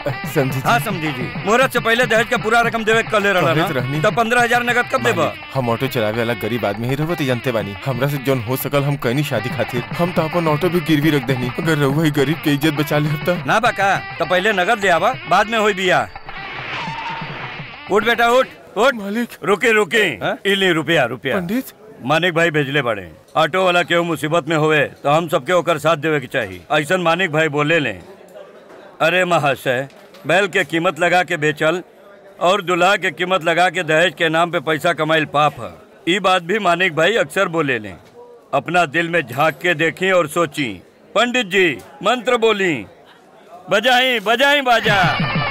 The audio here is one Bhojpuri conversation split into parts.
समझी हाँ समझी जी मुहूर्त से पहले दहेज का पूरा रकम देवे के कहले रहला कहत रहनी। ना तब पंद्रह हजार नगद कब देबा हम ऑटो चलावे वाला गरीब आदमी ही रहत जानते बानी हमरा से जोन हो सकल हम कहनी शादी खातिर हम तो अपन ऑटो भी गिरवी रख देनी अगर रहुआ ही गरीब के इज्जत बचा ले तो ना बाका तो पहले नगद ले आवा बाद में होई बिया उठ बेटा उठ उठ मालिक रुके रुके इली रुपया रुपया पंडित मानिक भाई भेजले बड़े ऑटो वाला केहू मुसीबत में होवे तो हम सबके ओकर साथ देवे के चाहिए ऐसा मानिक भाई बोले ले अरे महाशय बैल के कीमत लगा के बेचल और दुल्हा के कीमत लगा के दहेज के नाम पे पैसा कमाइल पाप है ये बात भी मानिक भाई अक्सर बोले ले अपना दिल में झांक के देखी और सोची पंडित जी मंत्र बोली बजाई बजाई बाजा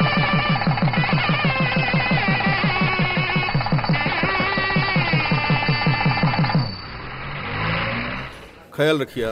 ख्याल रखिया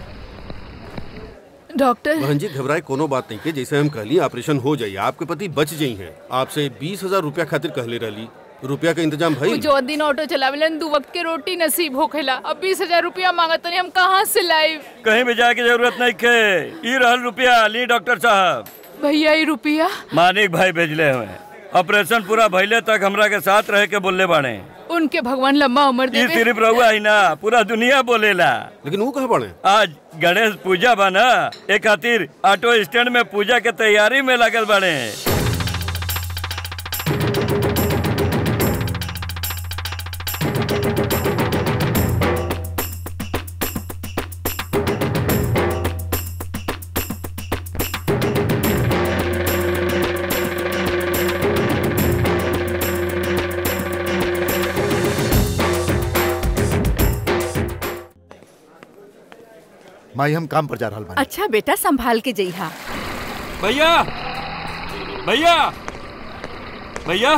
डॉक्टर बहन जी घबराए कोनो बात नहीं के जैसे हम कहली ऑपरेशन हो जाइए आपके पति बच जाई हैं आपसे बीस हजार रुपया खातिर कहले रहली रुपया का इंतजाम वो भई जो दिन ऑटो चलावेलन दू वक्त के रोटी नसीब होखेला अब बीस हजार रुपया मांगत हम कहाँ से लाइव कहीं भी जाए की जरूरत नहीं खे ई रहल रुपया ली डॉक्टर साहब भैया ये रुपया मानिक भाई भेजले हुए ऑपरेशन पूरा भइले तक हमरा के साथ रह के बोलले बाड़े उनके भगवान लम्बा उम्र ये देवे सिर्फ रहुआ ही ना पूरा दुनिया बोलेला लेकिन वो कहाँ पड़े आज गणेश पूजा बा ना एक खातिर ऑटो स्टैंड में पूजा के तैयारी में लगल बाड़े माई हम काम पर जा रहा बानी अच्छा बेटा संभाल के जइहा भैया भैया भैया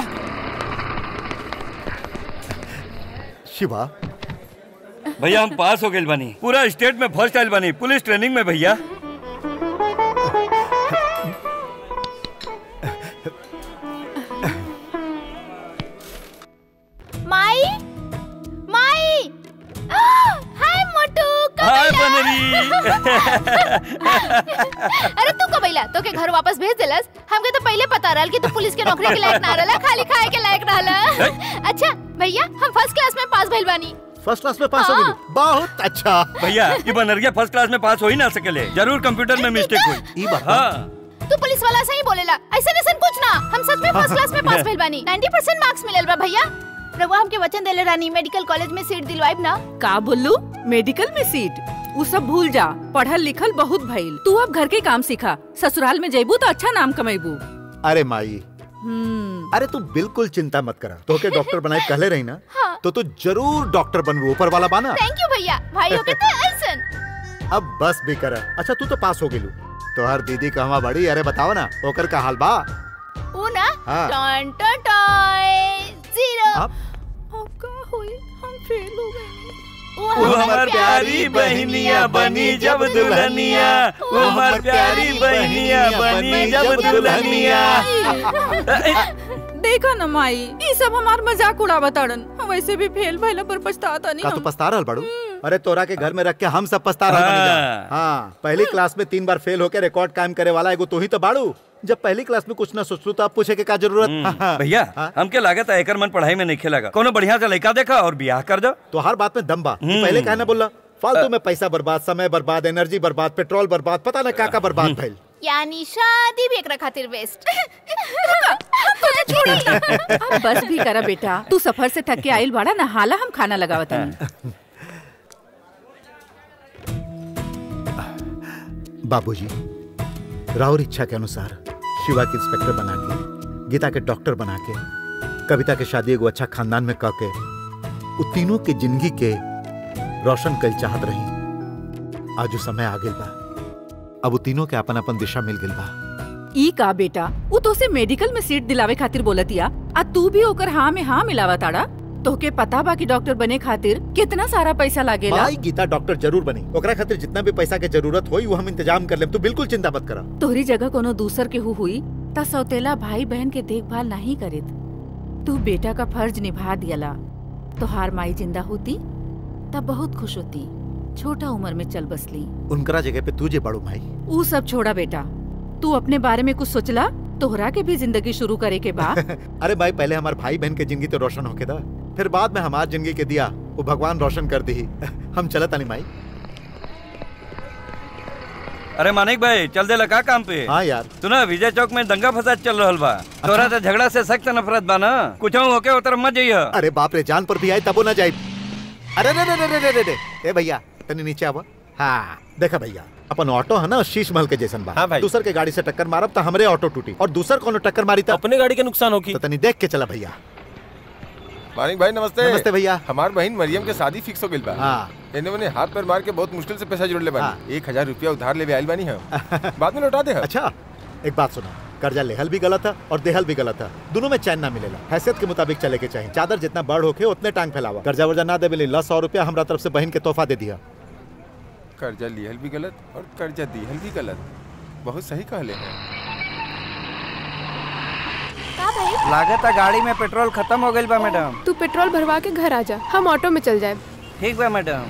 शिवा भैया हम पास हो गए बानी पूरा स्टेट में फर्स्ट आइल बानी पुलिस ट्रेनिंग में भैया माई माई हाय मोटू हाय बनरी अरे तू कब अइला तो के घर वापस भेज देलस हमके तो पहले पता रहल कि तू पुलिस के नौकरी के लायक ना रहला खाली खाए के लायक रहला अच्छा भैया हम फर्स्ट क्लास में पास भइल बानी फर्स्ट क्लास में पास हो गई बहुत अच्छा भैया ये बनरिया फर्स्ट क्लास में पास हो ही ना सकेले जरूर कंप्यूटर में मिस्टेक हुई ई बात हाँ तू पुलिस वाला सही बोलेला ऐसे ऐसे कुछ ना हम सच में फर्स्ट क्लास में पास भइल बानी 90% मार्क्स मिलल बा भैया रघुआ हमके वचन देले रानी मेडिकल कॉलेज में सीट दिलवाइब ना का बोलू मेडिकल में सीट उ सब भूल जा पढ़ल लिखल बहुत भइल तू अब घर के काम सीखा ससुराल में जइबू तो अच्छा नाम कमेबू अरे माई हम्म अरे तू बिल्कुल चिंता मत करा तो के डॉक्टर बनाए कहले रही ना हाँ। तो तू जरूर डॉक्टर बनबू ऊपर वाला बाना थैंक यू भैया भाइयों के तो ऐसन अब बस भी करा अच्छा तू तो पास हो गेलू तो हर दीदी कहवा बड़ी अरे बताओ ना ओकर का हाल बा ऊ ना हाँ। टन टन टन जीरो अब अब का होई हम फेल हो गए ऊ वो हमार प्यारी बहनिया बनी जब दुल्हनिया वो हमार प्यारी बहनिया बनी जब दुल्हनिया देखा न माई ई सब हमार मजाक उड़ावा ताड़न वैसे भी फेल भइला पर पछताता नहीं का तू हम पछता रहल बड़ू अरे तोरा के घर में रख के हम सब पछता रहल बानी जा। हाँ पहली क्लास में तीन बार फेल होके रिकॉर्ड कायम करे वाला एगो तू ही तो बाड़ू जब पहली क्लास में कुछ ना सोचलू तो अब पूछे के का जरूरत हाँ, भैया हाँ। हमके लागत है एकर मन पढ़ाई में नहीं खेलेगा कोनो बढ़िया सा लड़का देखा और ब्याह कर दो तो हर बात में दम बा तू पहले कहना बोला फालतू में पैसा बर्बाद समय बर्बाद एनर्जी बर्बाद पेट्रोल बर्बाद पता ना का का बर्बाद भइल यानी शादी भी एकरा खातिर वेस्ट अब बस भी करा बेटा तू सफर से थक के आइल बाड़ा नहाला हम खाना लगावत हनी बाबूजी राहुल इच्छा के अनुसार शिवा के इंस्पेक्टर बना के गीता के डॉक्टर बना के कविता के शादी एगो अच्छा खानदान में कह के उ तीनों के जिंदगी के रोशन कल चाहत रही आज वो समय आ गेल बा अब वो तीनों के अपन अपन दिशा मिल गेल बा ई का बेटा उ तो से मेडिकल में सीट दिलावे खातिर बोलतिया आ तू भी ओकर हाँ में हाँ मिलावा ताड़ा तोहके पता बा कि डॉक्टर बने खातिर कितना सारा पैसा लागेला भाई गीता डॉक्टर जरूर बनी ओकरा खातिर जितना भी पैसा के जरूरत होई वो हम इंतजाम कर लेम तू बिल्कुल चिंता मत करा तोहरी जगह कोनो दूसर के हु हुई ता सौतेला भाई बहन के देखभाल नहीं करित तू बेटा का फर्ज निभा दियला तोहार माई जिंदा होती तब बहुत खुश होती छोटा उम्र में चल बसली उनकरा जगह पे तुझे बड़ू भाई ऊ सब छोड़ा बेटा तू अपने बारे में कुछ सोचला तोहरा के भी जिंदगी शुरू करे के बा अरे भाई पहले हमारे भाई बहन के जिंदगी तो रोशन होके था फिर बाद में हमार जिंदगी के दिया वो भगवान रोशन कर दी हम चलत नहीं माई अरे मानिक भाई चल दे लगा काम पे हाँ यार सुना विजय चौक में दंगा फसाद चल रहल बा तोरा से झगड़ा से सख्त नफरत बा ना कुछ होके उतर मत जाइए अरे बाप रे जान पर भी आए तबो ना जाए अरे रे रे रे रे रे रे रे ए भैया तनी नीचे आवा हाँ देखा भैया अपन ऑटो है ना शीश महल के जैसन बा हाँ भाई। दूसर के गाड़ी से टक्कर मारब तो हमरे ऑटो टूटी और दूसर कोनो टक्कर मारी तो अपने गाड़ी के नुकसान होगी तो तनी देख के चला भैया मानिक भाई नमस्ते नमस्ते भैया हमार बहन मरियम के शादी फिक्स हो गइल बा हाँ एने मने हाथ पैर मार के बहुत मुश्किल से पैसा जोड़ ले हाँ। बानी एक हजार रुपया उधार लेवे आइल बानी हम बाद में लौटा दे हम अच्छा एक बात सुनो कर्जा लेहल भी गलत है और देहल भी गलत है दोनों में चैन ना मिलेला हैसियत के मुताबिक चले के चाहिए चादर जितना बड़ होके उतने टांग फैलावा कर्जा वर्जा ना देवे ला सौ रुपया हमरा तरफ से बहन के तोहफा दे दिया कर्जा लिहल भी गलत और कर्जा दिहल भी गलत बहुत सही कहले हैं का भाई लागत है गाड़ी में पेट्रोल खत्म हो गई बा मैडम तू पेट्रोल भरवा के घर आ जा हम ऑटो में चल जाए ठीक बा मैडम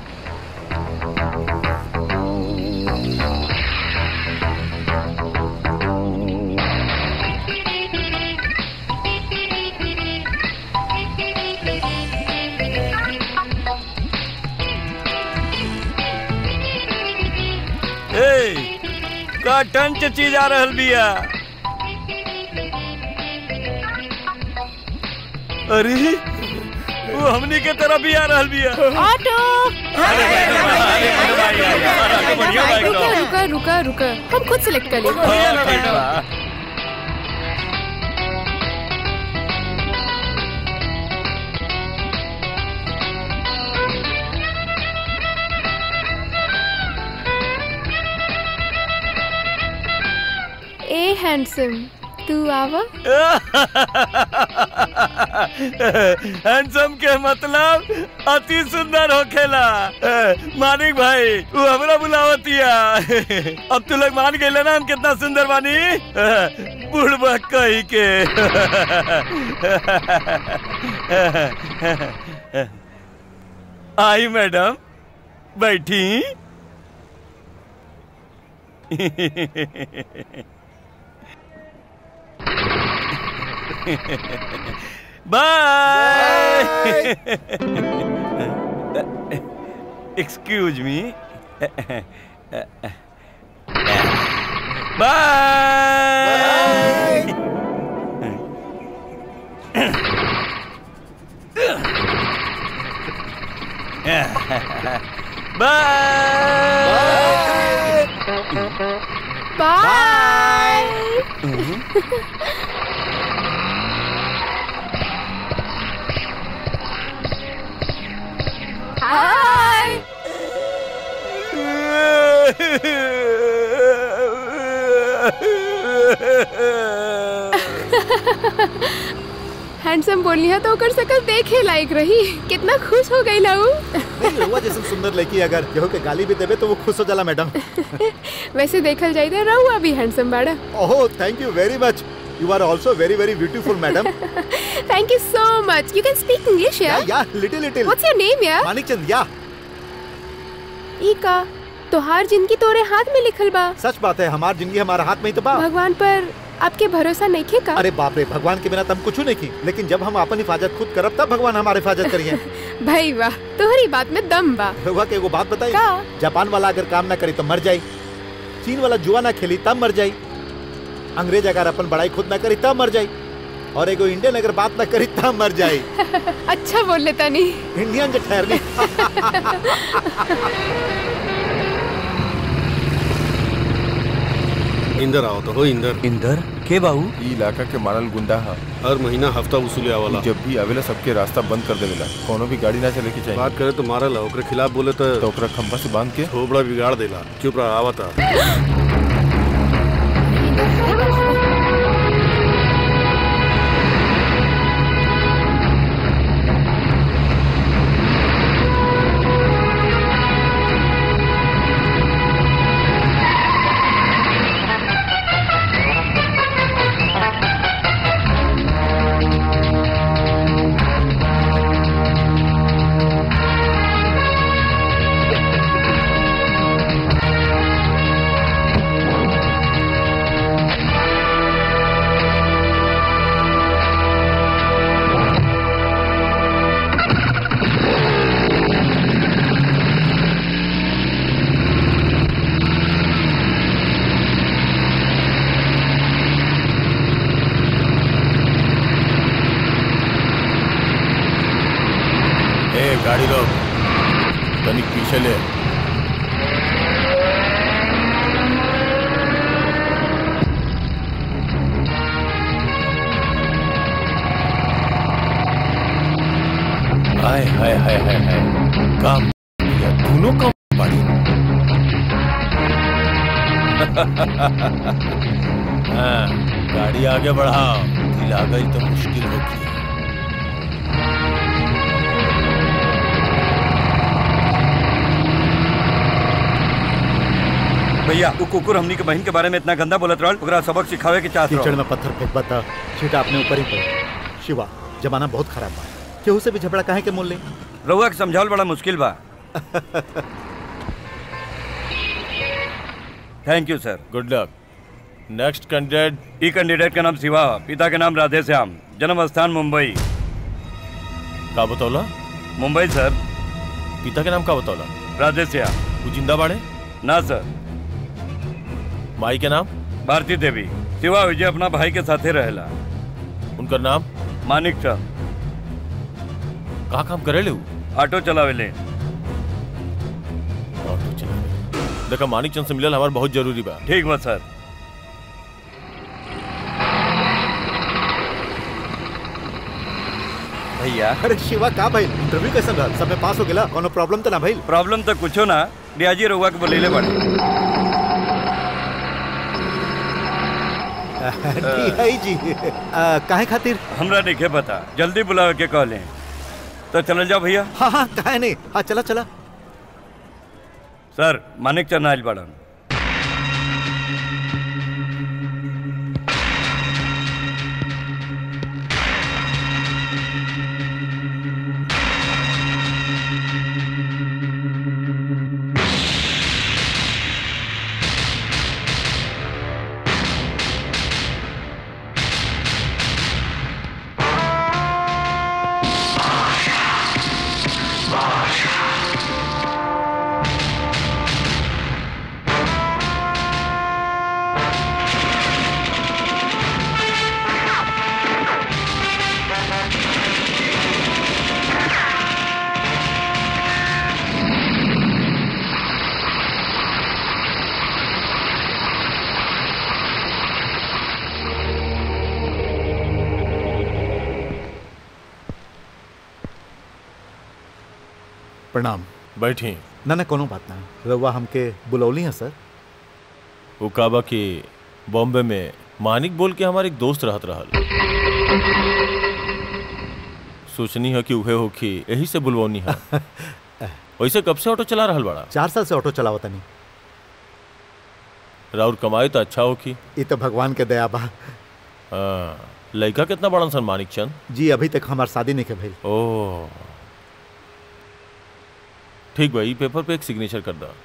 ए का टंच चीज आ रहल बिया अरे वो हमनी के तरफ भी आ रहल बिया ऑटो अरे भाई, अरे भाई, भाई, यार, तो बढ़िया बाइक रुका तो। रुका रुका रुका हम खुद सिलेक्ट कर लेंगे हाँ, ठीक बा। ए हैंडसम तू आवा हैंडसम के मतलब अति सुंदर होखेला मानिक भाई वो हमरा बुलावतिया अब तू लोग मान गए ना हम कितना सुंदर बानी बुढ़बा कही के आई मैडम बैठी Bye. Excuse me. Bye. Bye. Bye hi handsome बोलनी है तो ओकर शकल देखे लायक रही कितना खुश हो गई लाऊ नहीं रहुआ जैसे सुंदर लड़की अगर केहू के गाली भी देवे तो वो खुश हो जाला मैडम वैसे देखल जाए तो रहुआ भी हैंडसम बाड़ा oh thank you very much you are also very very beautiful madam thank you so much you can speak English ya यार ya little little what's your name यार मानिक चंद या ई का तोहार जिंदगी तोरे हाथ में लिखल बा सच बात है हमार जिंदगी हमारे हाथ में ही तो बा भगवान पर आपके भरोसा नहीं खे का अरे बाप रे भगवान के बिना तम कुछ नहीं की लेकिन जब हम अपन हिफाजत खुद करब तब भगवान हमारी हिफाजत करिए भाई वाह तोहरी बात में दम बा रहुआ के एगो बात बताई का? जापान वाला अगर काम ना करी तो मर जाई चीन वाला जुआ ना खेली तब मर जाई अंग्रेज अगर अपन बड़ाई खुद ना करी तब मर जाई और एगो इंडियन अगर बात ना करी तब मर जाई अच्छा बोल लेता नहीं इंडियन जो ठहरनी इंदर आओ तो हो इंदर इंदर के बाबू ई इलाका के मारल गुंडा हा हर महीना हफ्ता वसूले आवाला जब भी आवेला सबके रास्ता बंद कर देवेला कोनो भी गाड़ी ना चले के चाहिए बात करे तो मारल ओकरे खिलाफ बोले तो तो ओकरा खंभा से बांध के थोबड़ा बिगाड़ देला चुप रहा आवता तनिक पीछे ले हाय हाय हाय हाय हाय काम किया दोनों काम पड़ी हाँ गाड़ी आगे बढ़ाओ दिल आ गई तो मुश्किल होगी भैया तू कुकुर हमनी के बहन के बारे में इतना गंदा बोलत रहल ओकरा सबक सिखावे के चाहत कीचड़ रहल में पत्थर फेंकबा था छीटा अपने ऊपर ही पड़े शिवा जमाना बहुत खराब बा केहू से भी झगड़ा काहे के मोल ले रउआ के समझावल बड़ा मुश्किल बा thank you sir good luck next candidate ई कैंडिडेट का नाम शिवा पिता के नाम राधे श्याम जन्म स्थान मुंबई का बतौला मुंबई सर पिता के नाम का बतौला राधे श्याम वो जिंदा बाड़े ना सर माई के नाम भारती देवी शिवा विजय अपना भाई के साथे रहेला उनका नाम मानिक चंद कहाँ काम करे ले उ? ऑटो चलावेले ऑटो चला देखा मानिक चंद से मिलल हमार बहुत जरूरी बा ठीक बा सर भैया अरे शिवा का भाई इंटरव्यू कैसा रहा सब में पास हो गेला कोनो प्रॉब्लम तो ना भाई प्रॉब्लम तो कुछो ना डियाजी रउआ के बोलेले बाड़े ठीक है जी आ, काहे खातिर हमरा नहीं पता जल्दी बुलावे के कहले तो चल जाओ भैया हाँ हाँ काहे नहीं हाँ चला चला सर मानिक चंद आइल बाड़न प्रणाम बैठी ना ना कोनो बात ना रउआ हमके बुलौली हैं सर वो काबा कि बॉम्बे में मानिक बोल के हमारे एक दोस्त रहत रहल सोचनी है कि उहे होखी यही से बुलवनी है वैसे कब से ऑटो चला रहल बड़ा चार साल से ऑटो चलावता नहीं राउर कमाई तो अच्छा होखी ये तो भगवान के दया बा हाँ, लड़का कितना बड़न सन मानिक चंद जी अभी तक हमार शादी नहीं के भइल ओ ठीक भाई पेपर पे एक सिग्नेचर कर दा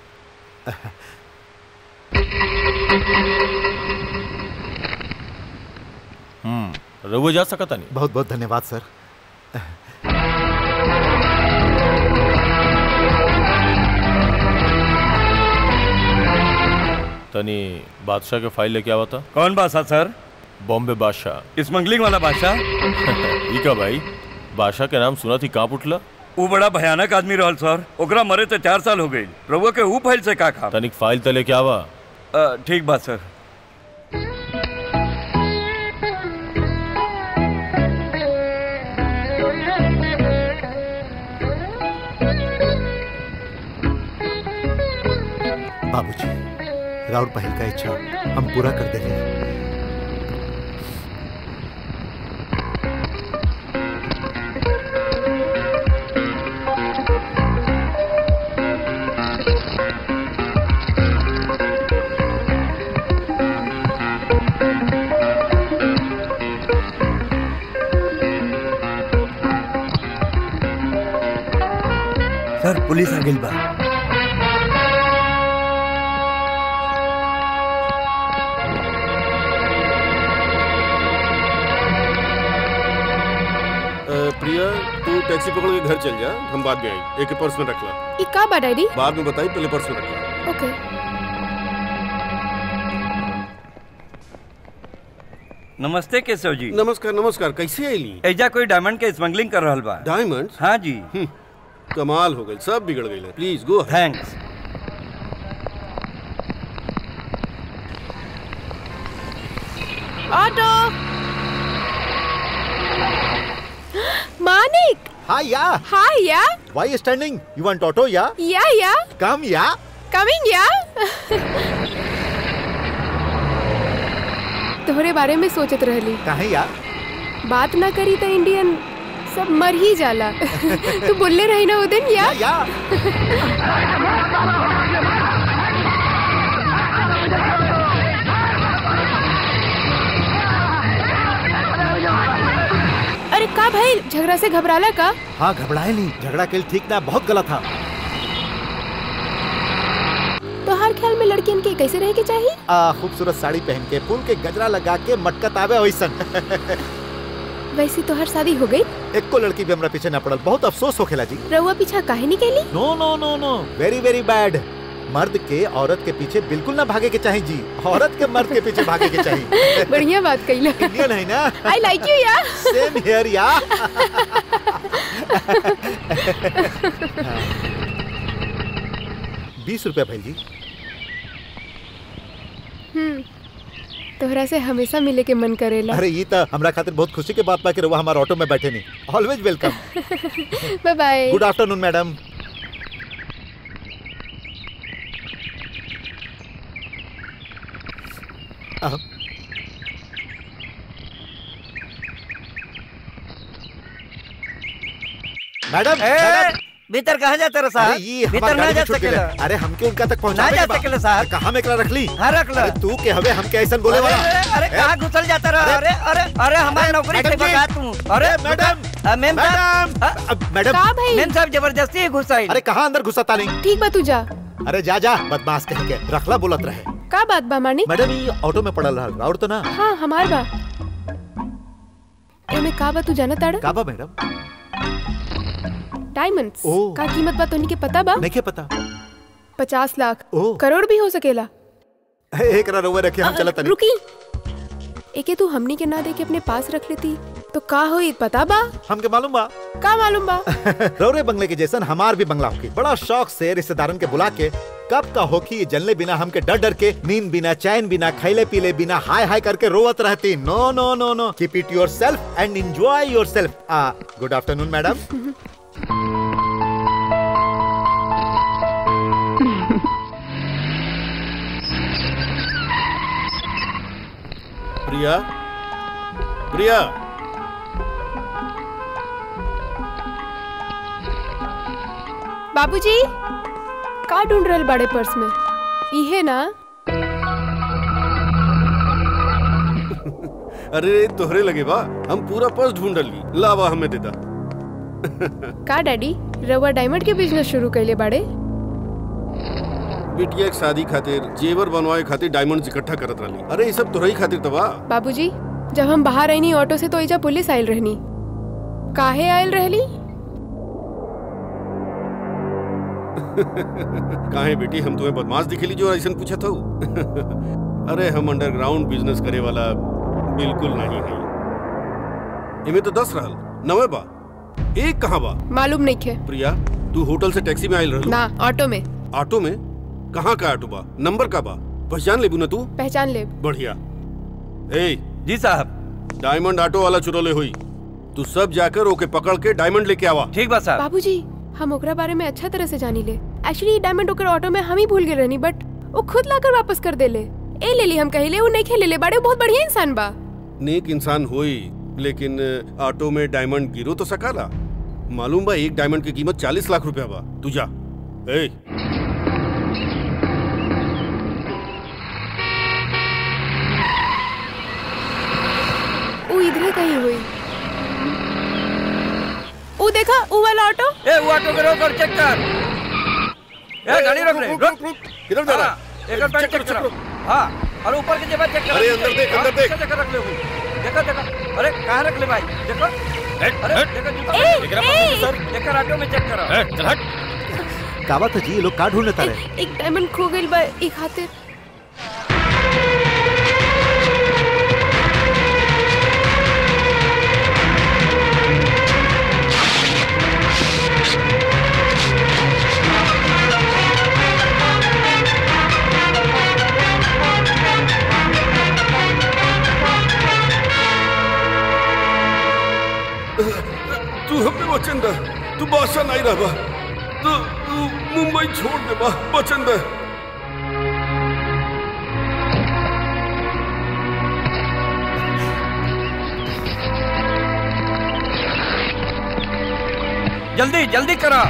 हम्म रघुआ जा सकता नहीं बहुत बहुत धन्यवाद सर तनी बादशाह के फाइल लेके आवा था कौन बादशाह सर बॉम्बे बादशाह स्मगलिंग वाला बादशाह ई का भाई बादशाह के नाम सुना थी कहाँ उठला वो बड़ा भयानक आदमी रहल सर ओकरा मरे तो चार साल हो गई रउआ के ऊ फाइल से का खा तनिक फाइल तो लेके आवा ठीक बात सर बाबूजी राउर पहल का इच्छा हम पूरा कर देंगे सर पुलिस आ गई बा अ, प्रिया तू टैक्सी पकड़ के घर चल जा हम बाद में आई एक पर्स में रख ला ई का बा डैडी बाद में बताई पहले पर्स में रख ला ओके नमस्ते केशव जी नमस्कार नमस्कार कैसे आईली एजा कोई डायमंड के स्मगलिंग कर रहल बा डायमंड हाँ जी कमाल हो गई सब बिगड़ गई please go thanks auto Manik hi ya hi ya why standing you want auto ya ya या कम या कमिंग या तोहरे बारे में सोचत रहली काहे या बात ना करी तो इंडियन सब मर ही जाला तू बोलले रही ना वो दिन या या अरे का भाई झगड़ा से घबराला का हाँ घबराए नहीं झगड़ा के ठीक ना बहुत गलत था तो हर ख्याल में लड़कियन के कैसे रहे के चाहिए आ, खूबसूरत साड़ी पहन के फूल के गजरा लगा के मटका तावे वैसन वैसे तो हर शादी हो गई एक को लड़की भी हमरा पीछे न पड़ल बहुत अफसोस होखेला जी रउआ पीछा काहे निकली no no no no very very bad मर्द के औरत के पीछे बिल्कुल ना भागे के चाहिए जी औरत के मर्द के पीछे भागे के चाहिए बढ़िया बात कही इंडियन है ना आई लाइक यू या सेम हियर या बीस रुपया भाई जी हम्म तोहरा से हमेशा मिले के मन करेला अरे ये तो हमरा खातिर बहुत खुशी के बात बा कि रउआ हमारे ऑटो में बैठे नहीं always welcome bye bye good afternoon madam madam madam भीतर कहाँ जाता रहा अरे साहब ये भीतर हमार ना गाड़ी जा में छूट सकेला गइल। अरे हमके उनका तक ना पहुंचावे जा के बा। सकेला साहब कहाँ में एकरा रखली हाँ रख लो अरे तू के हवे हमके ऐसा बोले वाला अरे अरे कहाँ घुसल जाता रहा अरे अरे अरे हमारी नौकरी से मैडम जी। भगा तू अरे मैडम अ, मेम साहब मैडम अब मैडम का भाई मेम साहब जबरदस्ती ही घुसाई अरे कहाँ अंदर घुसाता नहीं ठीक बा तू जा अरे जा जा बदमाश कह के रखला बोलत रहे का बात बा मानिक मैडम ये ऑटो में पड़ल रहा और तो ना हाँ हमार बा एमे का बा तू जाना ताड़ा काबा मैडम डायमंड्स ओह। का कीमत बा तोनी के पता बा नहीं के पता पचास लाख ओह। करोड़ भी हो सकेला एक रा रुआ रखे हम चलत नहीं रुकी एके तू हमनी के ना दे के अपने पास रख लेती तो का होई पता बा हमके मालूम बा का मालूम बा रौरे बंगले के जैसन हमार भी बंगला होकी बड़ा शौक से रिश्तेदारन के बुला के कब का होकी ये जलने बिना हमके डर डर के नींद बिना चैन बिना खैले पीले बिना हाय हाय करके रोवत रहती no no no no keep it yourself and enjoy yourself आ good afternoon madam Priya Priya बाबूजी का ढूंढ रहल बड़े पर्स में इहे ना अरे तोहरे लगे बा हम पूरा पर्स ढूंढ ली लावा हमें देता का डैडी रवा डायमंड के बिजनेस शुरू कैले बाड़े बिटिया एक शादी खातिर जेवर बनवाए खातिर डायमंड इकट्ठा करत रही अरे ये सब तोहरे खातिर तबा बाबूजी जब हम बाहर आईनी ऑटो से तो इजा पुलिस आयल रहनी काहे आयल रहली काहे बेटी हम तुम्हें बदमाश दिखेली जो ऐसा पूछा था अरे हम अंडरग्राउंड बिजनेस करे वाला बिल्कुल नहीं है इमे तो दस रहल नवे बा एक कहाँ बा मालूम नहीं खे प्रिया तू होटल से टैक्सी में आयल रहलू ना ऑटो में ऑटो में कहाँ का ऑटो बा नंबर का बा पहचान लेबू ना तू पहचान ले बढ़िया ए जी साहब डायमंड ऑटो वाला चुरोले हुई तू सब जाकर ओके पकड़ के डायमंड लेके आवा ठीक बा साहब बाबूजी हम ओकरा बारे में अच्छा तरह से जानी ले एक्चुअली डायमंड ओकर ऑटो में हम ही भूल गए रहनी बट वो खुद लाकर वापस कर देले ए ले ली हम कहिले वो नहीं खेले ले बाड़े वो बहुत बढ़िया इंसान बा नेक इंसान होई लेकिन ऑटो में डायमंड गिरो तो सकाला मालूम बा एक डायमंड की कीमत चालीस लाख रुपया बा तू जा ए वो इधर कहीं हुई वो देखा वो वाला ऑटो ए वो ऑटो को रोक और चेक कर ए गाड़ी रोक रे रोक किधर जा रहा हाँ, एक बार चेक चेक करो, करो हाँ और ऊपर की जेब चेक करो अरे, अंदर देख, अंदर हाँ, देख। पीछे जगह रख ले वो। देखो देखो अरे कहाँ रख ले भाई देखो अरे देखो जूता ए, देखो ए। सर देखो ऑटो में चेक करो चल हट का बात है जी ये लोग का ढूंढने तारे एक, एक डायमंड खो गई बा एक खातिर वचन दे तू बादशाह नहीं रहा तू तू मुंबई छोड़ दे बा वचन दे जल्दी जल्दी करा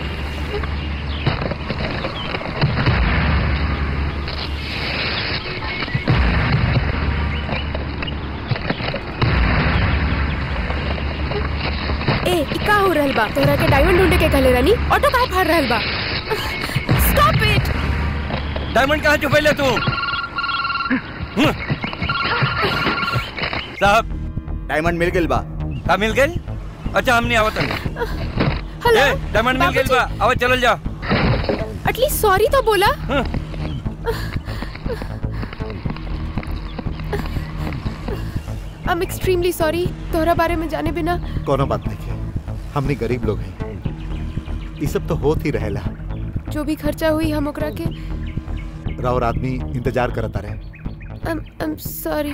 ए इ का हो रहल बा तोहरा के डायमंड ढूंढे के कहले रानी ऑटो काहे फाड़ रहल बा स्टॉप इट डायमंड कहाँ छुपैले तू साहब डायमंड मिल गइल बा का मिल गई अच्छा हमने आवत हेलो ए डायमंड मिल गई बा आवत चलल जा एटलीस्ट सॉरी तो बोला आई एम एक्सट्रीमली सॉरी तोहरा बारे में जाने बिना कोनो बात नहीं है हमनी गरीब लोग हैं ये सब तो होत ही रहेला जो भी खर्चा हुई हम ओकरा के रावर आदमी इंतजार करता रहे आई एम सॉरी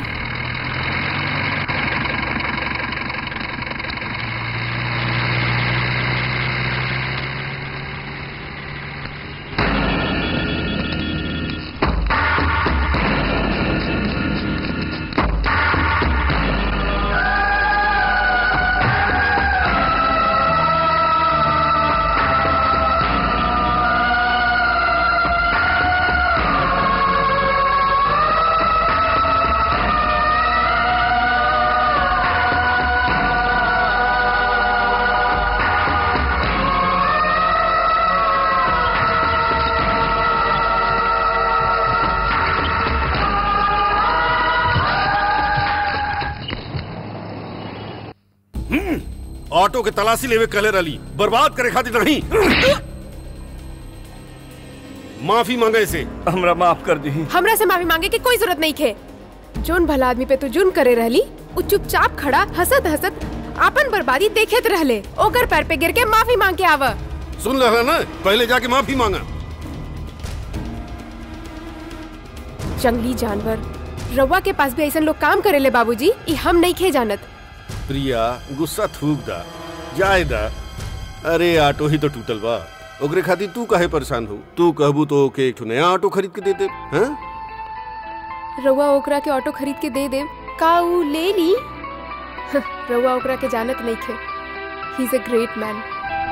ऑटो के तलाशी लेवे कहले रही बर्बाद करे खातिर नहीं माफी मांगे से हमरा माफ कर दी हमरा से माफी मांगे की कोई जरूरत नहीं खे जोन भला आदमी पे तू जुर्म करे रहली उ चुपचाप खड़ा हसत हसत आपन बर्बादी देखेत रहले ओकर पैर पे गिर के माफी मांग के आवा सुन रहा ना पहले जाके माफी मांगा जंगली जानवर रवा के पास भी ऐसा लोग काम करेले बाबूजी ई हम नहीं खे जानत प्रिया गुस्सा थूक दा जाए दा अरे ऑटो ही तो टूटल बा ओकरे खातिर तू काहे परेशान हो तू कहबू तो ओके एक ठो नया ऑटो खरीद के दे दे हैं रवा ओकरा के ऑटो खरीद के दे दे का उ ले ली रवा ओकरा के जानत नहीं खे he is a great man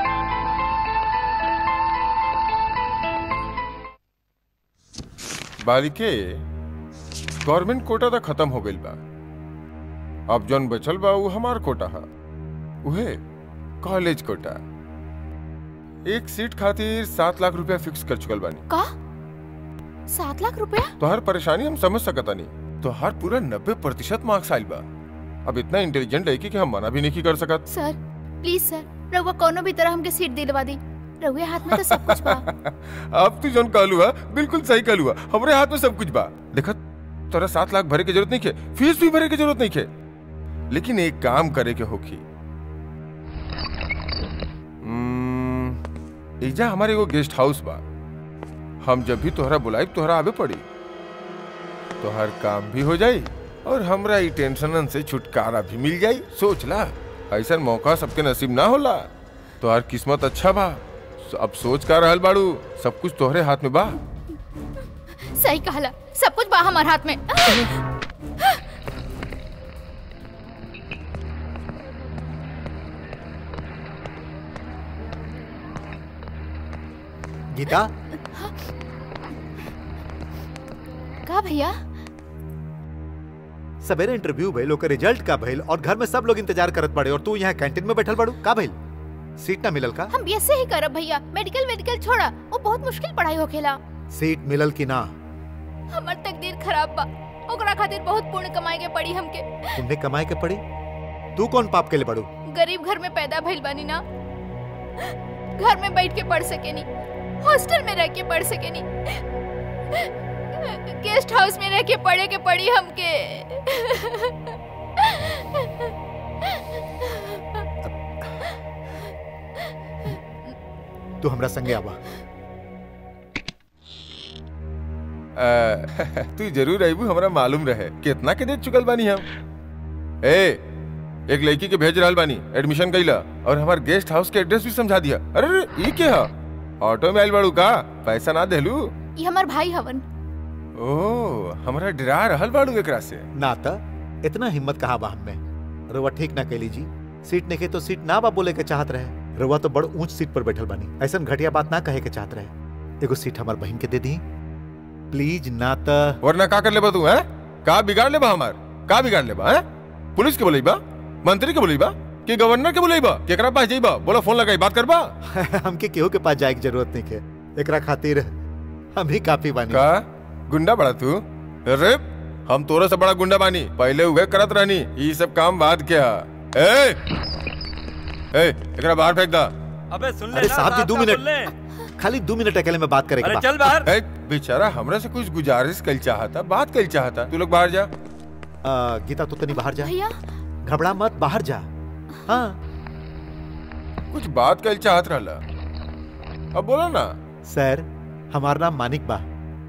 बालिके गवर्नमेंट कोटा तो खत्म हो गइल बा अब जौन बचल बा उ हमार कोटा है उहे कॉलेज कोटा एक सीट खातिर सात लाख रुपया फिक्स कर चुकल बानी का सात लाख रुपया तोहर परेशानी हम समझ सकता नहीं तोहर पूरा नब्बे प्रतिशत मार्क्स आइल बा अब इतना इंटेलिजेंट लड़की कि हम मना भी नहीं कर सकत सर प्लीज सर रउआ कोनो भी तरह हमके सीट दिलवा दी रउए हाथ में तो सब कुछ बा अब तू जौन कहलू हा बिल्कुल सही कहलू हा हमरे हाथ में सब कुछ बा देखा तोरा सात लाख भरे के जरूरत नहीं खे फीस भी भरे के जरूरत नहीं खे लेकिन एक काम करे के होखी हम्म, एजा हमारे एगो गेस्ट हाउस बा हम जब भी तोहरा बुलाई तोहरा आवे पड़ी तोहर काम भी हो जाई और हमरा ई टेंशनन से छुटकारा भी मिल जाई सोच ला ऐसा मौका सबके नसीब ना होला तोहर किस्मत अच्छा बा अब सोच का रहल बाड़ू सब कुछ तोहरे हाथ में बा सही कहला सब कुछ बा हमार हाथ में गीता का भैया सवेरे इंटरव्यू भइल ओकर रिजल्ट का भइल और घर में सब लोग इंतजार करत पड़े और तू यहाँ कैंटीन में बैठल बाड़ू का भइल सीट ना मिलल का हम बीएससी ही करब भैया मेडिकल मेडिकल छोड़ा वो बहुत मुश्किल पढ़ाई होखेला सीट मिलल की ना हमर तकदीर खराब बा ओकरा खातिर बहुत पुण्य कमाए के पड़ी हमके तुमने कमाए के पड़ी तू कौन पाप के लिए पड़ू गरीब घर में पैदा भइल बानी ना घर में बैठ के पढ़ सकेनी हॉस्टल में रह के पढ़ सकेनी गेस्ट हाउस में रह के पढ़े के पड़ी हमके तू हमरा संगे आवा अ, तू जरूर अबू हमरा मालूम रहे कितना के दे चुकल बानी हम ए एक लड़की के भेज रहल बानी एडमिशन कैला और हमार गेस्ट हाउस के एड्रेस भी समझा दिया अरे अरे ई के हा ऑटो में आइल बाड़ू का पैसा ना देलू ये हमार भाई हवन ओ हमरा डरा रहल बाड़ू एकरा से ना त इतना हिम्मत कहा बा हम में रउआ ठीक ना कैली जी सीट नहीं तो सीट ना बा बोले के चाहत रहे रउआ तो बड़ ऊंच सीट पर बैठल बानी ऐसा घटिया बात ना कहे के चाहत रहे एगो सीट हमार बहन के दे दी प्लीज ना त वरना का कर लेबा तू हैं का बिगाड़ लेबा हमार का बिगाड़ लेबा हैं पुलिस के बोलेबा मंत्री के बोलेबा कि गवर्नर के बोलेबा केकरा पास जइबा बोला फोन लगाई बात करबा हमके केहू के पास जाए की जरूरत नहीं है एकरा खातिर हम ही काफी बानी का गुंडा बड़ा तू अरे हम तोरे से बड़ा गुंडा बानी पहले उहे करत रहनी ई सब काम बाद क्या ए ए एकरा बाहर फेंक दा अबे सुन ले अरे ना, साहब जी, दो साहब मिनट। बोल ले। खाली दो मिनट अकेले में बात करेंगे अरे चल बाहर ए बेचारा हमरा से कुछ गुजारिश कल चाहता बात कल चाहता तू लोग बाहर जा गीता तू तनी बाहर जा भैया घबरा मत बाहर जा हाँ कुछ बात कल चाहत रहला अब बोला ना सर हमारा नाम मानिक बा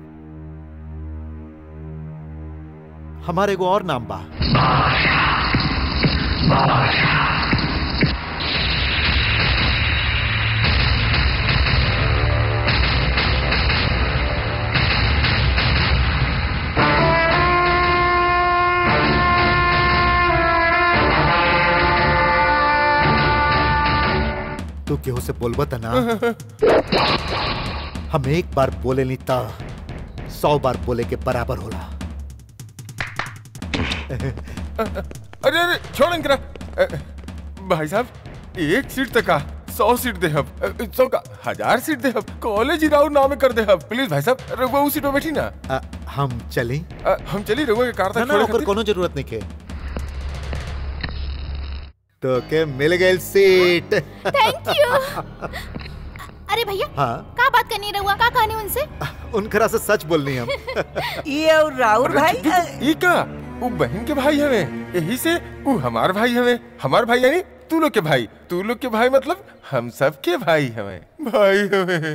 हमारे एगो और नाम बा तू केहू से बोलबा त ना हम एक बार बोले नहीं ता सौ बार बोले के बराबर होला अरे अरे छोड़ इनकरा अ, भाई साहब एक सीट तक का सौ सीट दे हम अ, सौ का हजार सीट दे हम कॉलेज ही राउंड नाम कर दे हम प्लीज भाई साहब रघुआ उस सीट पे बैठी ना अ, हम चली अ, हम चली रघुआ के कार ना तक ना छोड़े ओकर खातिर। कोनो जरूरत नहीं के तो के मिल गई सीट थैंक यू अरे भैया हाँ का बात करनी रहुआ का कहानी उनसे उनकरा से सच बोलनी हम ये और राहुल भाई ई का वो बहन के भाई हवे यही से वो हमार भाई हवे हमार भाई यानी तू लोग के भाई तू लोग के भाई मतलब हम सब के भाई हवे भाई हवे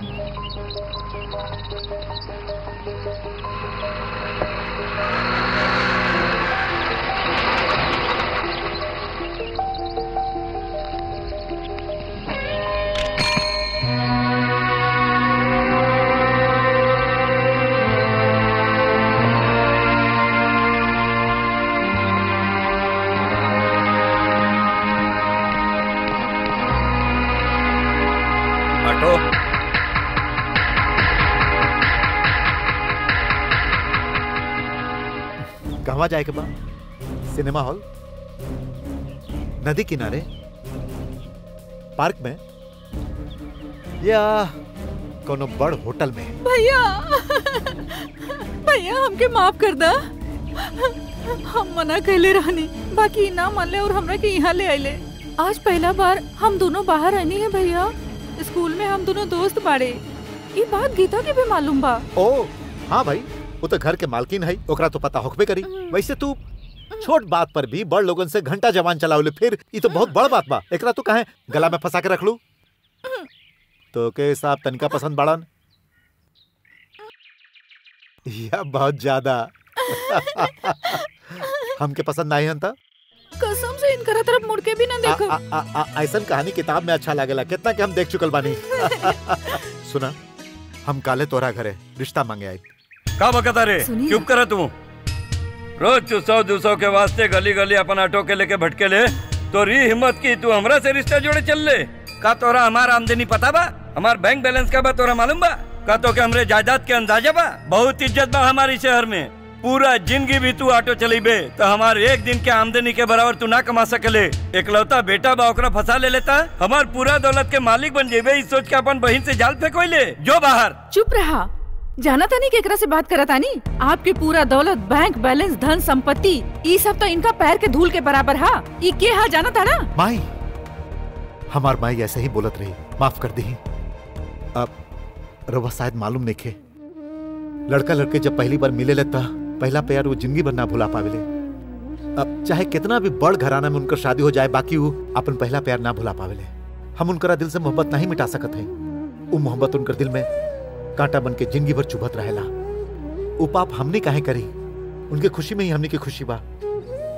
ऑटो कहवा जाए के बा सिनेमा हॉल नदी किनारे पार्क में या कोनो बड़ होटल में भैया भैया हमके माफ कर दा हम मना कैले रहनी बाकी ना मान ले और हमरा के यहाँ ले आइले आज पहला बार हम दोनों बाहर आनी है भैया स्कूल में हम दोनों दोस्त बाड़े ये बात गीता के भी मालूम बा ओ हाँ भाई वो तो घर के मालकिन है ओकरा तो पता होकबे करी वैसे तू छोट बात पर भी बड़ लोगन से घंटा जवान चलावले फिर ये तो बहुत बड़ बात बा एकरा तू काहे गला में फंसा के रख लू तो के हिसाब तनिका पसंद बाड़न या बहुत ज्यादा हमके पसंद नहीं हन कसम से इनकरा तरफ मुड़ के भी ना देखो आ- आ- आ- ऐसन कहानी किताब में अच्छा लागेला कितना के हम देख चुकल बानी सुना हम काले तोरा घरे रिश्ता मांगे आए का बकता रे सुनिए। चुप कर तू रोज तू सौ दो सौ के वास्ते गली गली अपन ऑटो के लेके भटके ले तो री हिम्मत की तू हमरा से रिश्ता जोड़े चल ले का तोरा हमार आमदनी पता बा हमार बैंक बैलेंस का बा तोरा मालूम बा का तो के हमरे जायदाद के अंदाजा बा बहुत इज्जत बा हमारी शहर में पूरा जिंदगी भी तू ऑटो चलीबे तो हमार एक दिन के आमदनी के बराबर तू ना कमा सकले एकलौता बेटा बा ओकरा फंसा ले लेता हमार पूरा दौलत के मालिक बन जेबे इस सोच के अपन बहन से जाल फेंकोइले जो बाहर चुप रहा जाना था नहीं केकरा से बात करा तानी आपके पूरा दौलत बैंक बैलेंस धन संपत्ति ये सब तो इनका पैर के धूल के बराबर हा ये के हा जाना था ना माई हमार माई ऐसे ही बोलत रही माफ कर दी अब रवा शायद मालूम नहीं खे लड़का लड़के जब पहली बार मिले लेता पहला प्यार वो जिंदगी भर ना भुला पावेले अब चाहे कितना भी बड़ घराना में उनकर शादी हो जाए बाकी वो अपन पहला प्यार ना भुला पावेले हम उनकरा दिल से मोहब्बत नहीं मिटा सकत है वो मोहब्बत उनकर दिल में कांटा बन के जिंदगी भर चुभत रहेला वो पाप हमने काहे करी उनके खुशी में ही हमने की खुशी बा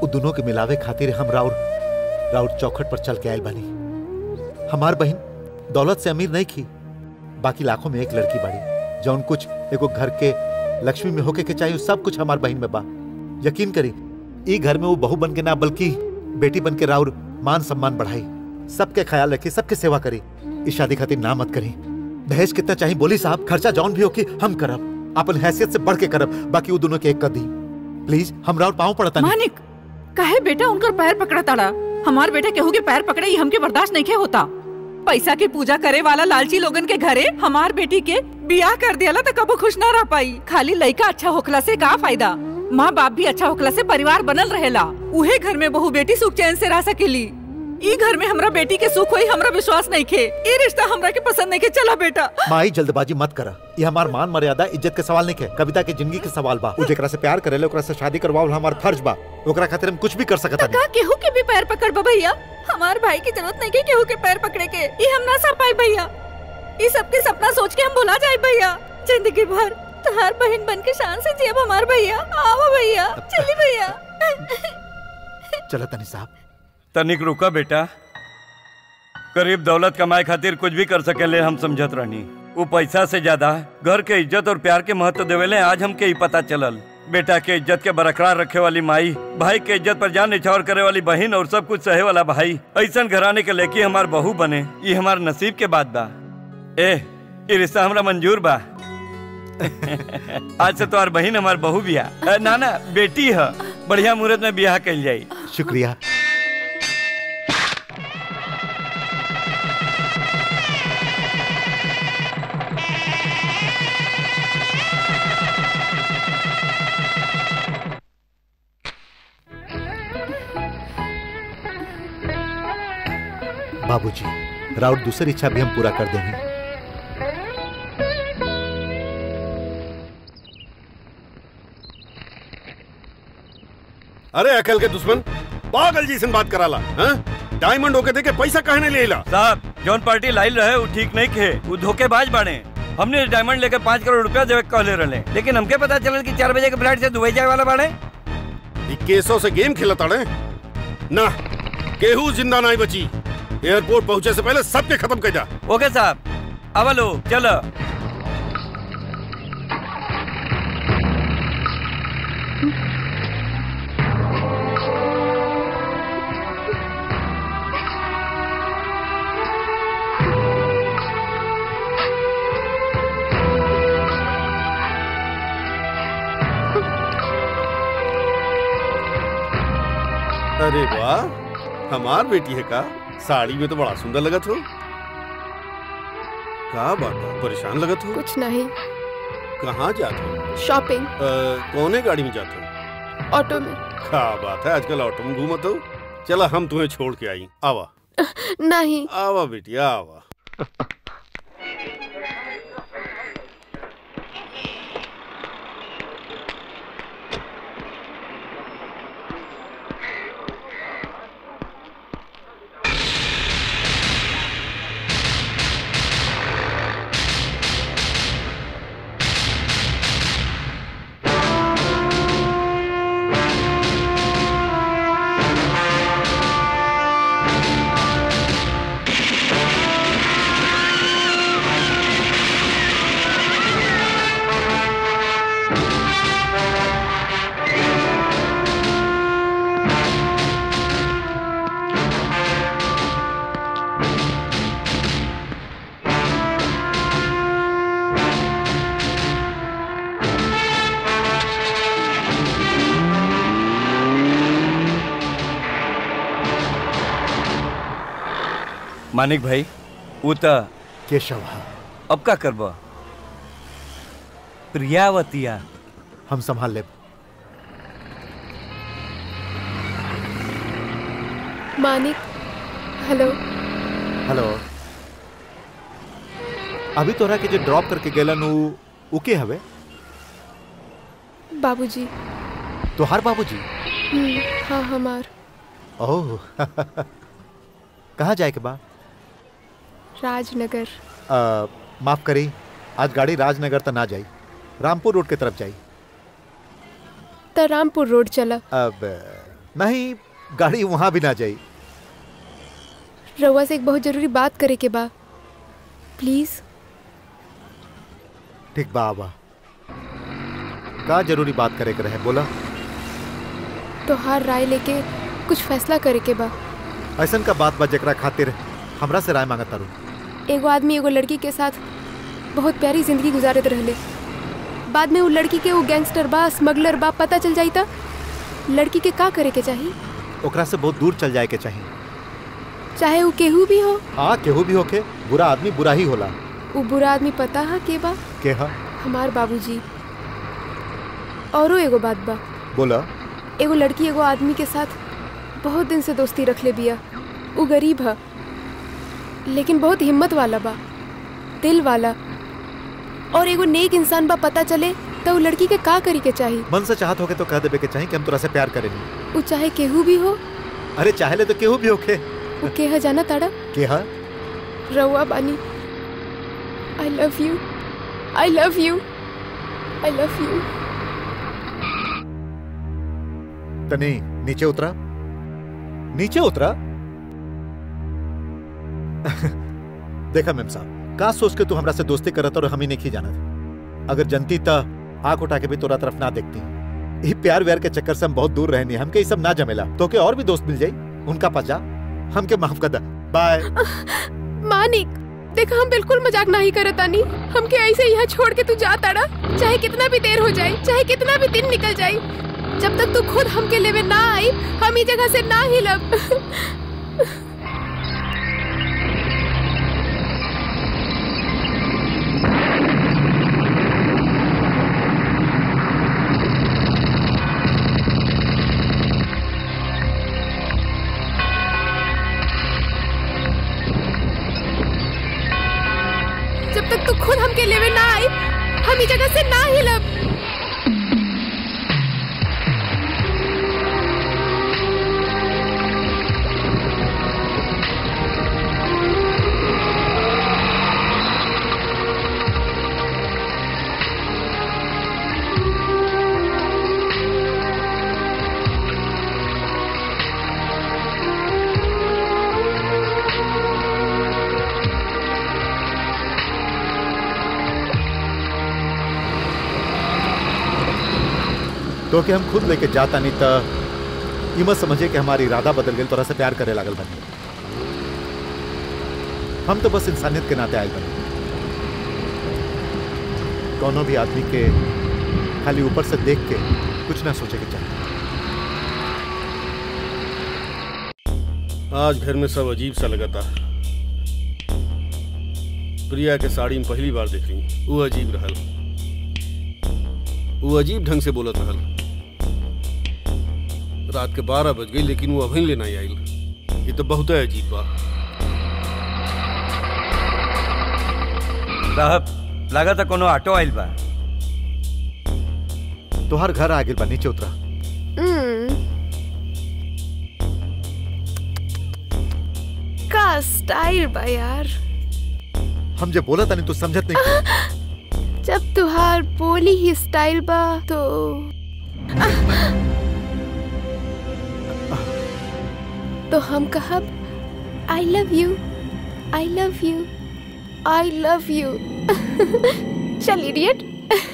उ दोनों के मिलावे खातिर हम राउर राउर चौखट पर चल के आयल बनी हमार बहन दौलत से अमीर नहीं की बाकी लाखों में एक लड़की बाड़ी जौन कुछ एगो घर के लक्ष्मी में होके के चाहिए सब कुछ हमार बहन में बा यकीन करी ई घर में वो बहू बन के ना बल्कि बेटी बन के राउर मान सम्मान बढ़ाई सबके ख्याल रखी सबके सेवा करी इस शादी खातिर ना मत करी दहेज कितना चाहिए बोली साहब खर्चा जौन भी होके हम करब अपन हैसियत से बढ़ के करब बाकी वो दोनों के एक कर दी प्लीज हम राउर पाँव पड़ता नहीं मानिक काहे बेटा उनकर पैर पकड़ा ताड़ा हमार बेटा केहू के पैर पकड़े ही हमके बर्दाश्त नहीं के होता पैसा की पूजा करे वाला लालची लोगन के घरे हमार बेटी के बियाह कर दिया तो कबो खुश ना रह पाई खाली लड़का अच्छा होखला से का फायदा माँ बाप भी अच्छा होखला से परिवार बनल रहेला उहे घर में बहू बेटी सुख चैन से रह सकेली ई घर में हमरा बेटी के सुख होई हमरा विश्वास नहीं खे ई रिश्ता हमरा के पसंद नहीं के चला बेटा माई जल्दबाजी मत करा ये हमार मान मर्यादा इज्जत के सवाल नहीं है कविता के जिंदगी के सवाल बा उ जेकरा से प्यार करेले ओकरा से शादी करवाओ हमार फर्ज बा ओकरा खातिर हम कुछ भी कर सकत का केहू के भी पैर पकड़ बा भैया हमार भाई की जरूरत नहीं के केहू के पैर पकड़े के ये हम ना सह पाई भैया ये सबके सपना सोच के हम भुला जाए भैया जिंदगी भर तुम्हार बहन बन के शान से जियब हमार भैया आओ भैया चली भैया चलो तनी साहब तनिक रुका बेटा करीब दौलत कमाए खातिर कुछ भी कर सकेले हम समझत रहनी वो पैसा से ज्यादा घर के इज्जत और प्यार के महत्व देवेले आज हमके ही पता चलल बेटा के इज्जत के बरकरार रखे वाली माई भाई के इज्जत पर जान निछावर करे वाली बहन और सब कुछ सहे वाला भाई ऐसा घराने के लेके हमार बहू बने ये हमार नसीब के बात बा ए ये रिश्ता हमरा मंजूर बा आज से तुम्हार बहन हमार बहू बिया अ, ना ना बेटी है बढ़िया मुहूर्त में बियाह कल जाई शुक्रिया बाबूजी राउर दूसरी इच्छा भी हम पूरा कर देंगे अरे अकल के दुश्मन पागल जी से बात कराला हाँ? डायमंड होके देके पैसा कहने ले ला साहब जौन पार्टी लाइल रहे वो ठीक नहीं खे वो धोखेबाज बाड़े हमने डायमंड लेकर पाँच करोड़ रुपया देवे के कहले रहे लेकिन हमके पता चलल कि चार बजे के फ्लाइट से दुबई जाए वाला बाड़े ई केसों से गेम खेला ताड़े ना केहू जिंदा नहीं बची एयरपोर्ट पहुंचे से पहले सबके खत्म कर जा ओके साहब अब लो चलो अरे वाह हमार बेटी है का साड़ी में तो बड़ा सुंदर लगत हो का बात बा? परेशान लगत हो कुछ नहीं कहाँ जात हो शॉपिंग अ, कौने गाड़ी में जात हो ऑटो में का बात है आजकल ऑटो में घूमत हो चला हम तुम्हें छोड़ के आई आवा नहीं आवा बेटी आवा मानिक भाई वो तो केशव अब का करबा प्रियावतिया हम संभाल ले मानिक हेलो हेलो अभी तोरा के जो ड्रॉप करके गेलन उ उ के हवे बाबूजी तोहार बाबूजी हम्म, हाँ हमार ओह कहाँ जाए के बा राजनगर अ, माफ करी आज गाड़ी राजनगर तक ना जाई रामपुर रोड के तरफ जाई त रामपुर रोड चला अब नहीं गाड़ी वहां भी ना जाई रउआ से एक बहुत जरूरी बात करे के बा प्लीज ठीक बा आवा का जरूरी बात करे के रहे बोला तोहार राय लेके कुछ फैसला करे के बा ऐसन का बात बा जेकरा खातिर हमरा से राय मांगत तारू एगो आदमी एगो लड़की के साथ बहुत प्यारी जिंदगी गुजारत रहले बाद में वो लड़की के वो गैंगस्टर बा स्मगलर बा पता चल जाई त लड़की के का करे के चाही ओकरा से बहुत दूर चल जाए के चाहिए चाहे वो केहू भी हो हाँ केहू भी होके बुरा आदमी बुरा ही होला वो बुरा आदमी पता है के बा के हा हमार बाबूजी औरो एगो बात बा बोला एगो लड़की एगो आदमी के साथ बहुत दिन से दोस्ती रख ले बिया वो गरीब है लेकिन बहुत हिम्मत वाला बा दिल वाला और एगो नेक इंसान बा पता चले तो वो लड़की के का करी के चाही मन से चाहत होके तो कह देबे के चाहिए कि हम तोरा से प्यार करेंगे वो चाहे केहू भी हो अरे चाहे ले तो केहू भी होके वो के है जाना ताड़ा के हा रउआ बानी I love you I love you I love you तनी नीचे उतरा नीचे उतरा देखा मेम साहब का सोच के तू हमरा से दोस्ती करत और हम ही नहीं जानत अगर जनती त आंख उठा के भी तोरा तरफ ना देखती ये प्यार व्यार के चक्कर से हम बहुत दूर रहनी हमके ये सब ना जमेला तो के और भी दोस्त मिल जाई उनका पचा हमके माफ कर दा बाय मानिक देखा हम बिल्कुल मजाक नहीं करत आनी हमके ऐसे यहाँ छोड़ के तू जा ताड़ा चाहे कितना भी देर हो जाए चाहे कितना भी दिन निकल जाए जब तक तू खुद हमके लेवे ना आई हम ई जगह से ना हिलब जब तक तू खुद हमके लेवे ना आई हम ई जगह से ना हिलब तो के हम खुद लेके जाता नहीं त ई मत समझे कि हमारी इरादा बदल गई तोरा से प्यार करे लागल बनी हम तो बस इंसानियत के नाते आए बनी कोनो भी आदमी के खाली ऊपर से देख के कुछ ना सोचे के चाहिए आज घर में सब अजीब सा लगा था प्रिया के साड़ी में पहली बार देख रही वो अजीब रहल वो अजीब ढंग से बोलत रहल रात के बारह बज गई लेकिन वो अभी ले नहीं आयल ये तो बहुत अजीब बा साहब लगा था कोनो ऑटो आइल बा तोहर घर आ गइल बा नीचे उतरा हम्म। का स्टाइल बा यार हम जे बोला था नहीं तू समझत नहीं जब तुहार बोली ही स्टाइल बा तो तो हम कहब I love you I love you I love you चल इडियट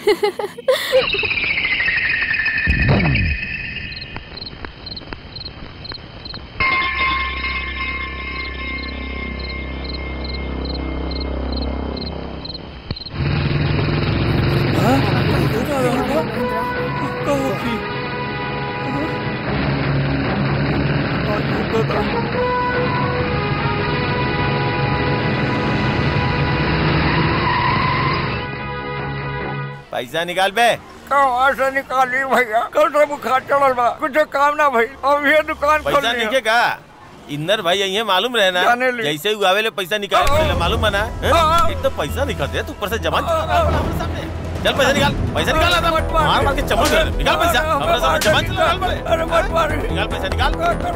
पैसा निकाल बे कहाँ से निकाली भैया कल से बुखार चढ़ल बा कुछ काम ना भई अब ये दुकान खोल पैसा लिया। नीचे का इन्नर भाई यही मालूम रहे ना जाने ली। जैसे ही आवे ले पैसा निकाल पहले मालूम है ना हैं? एक तो पैसा निकाल दे तू ऊपर से जमा चला रहा है हमारे सामने चल पैसा निकाल पैसा निकाल आता मार मार के चमक कर निकाल पैसा हमारे सामने जमा चला रहा है अरे मत मार निकाल पैसा निकाल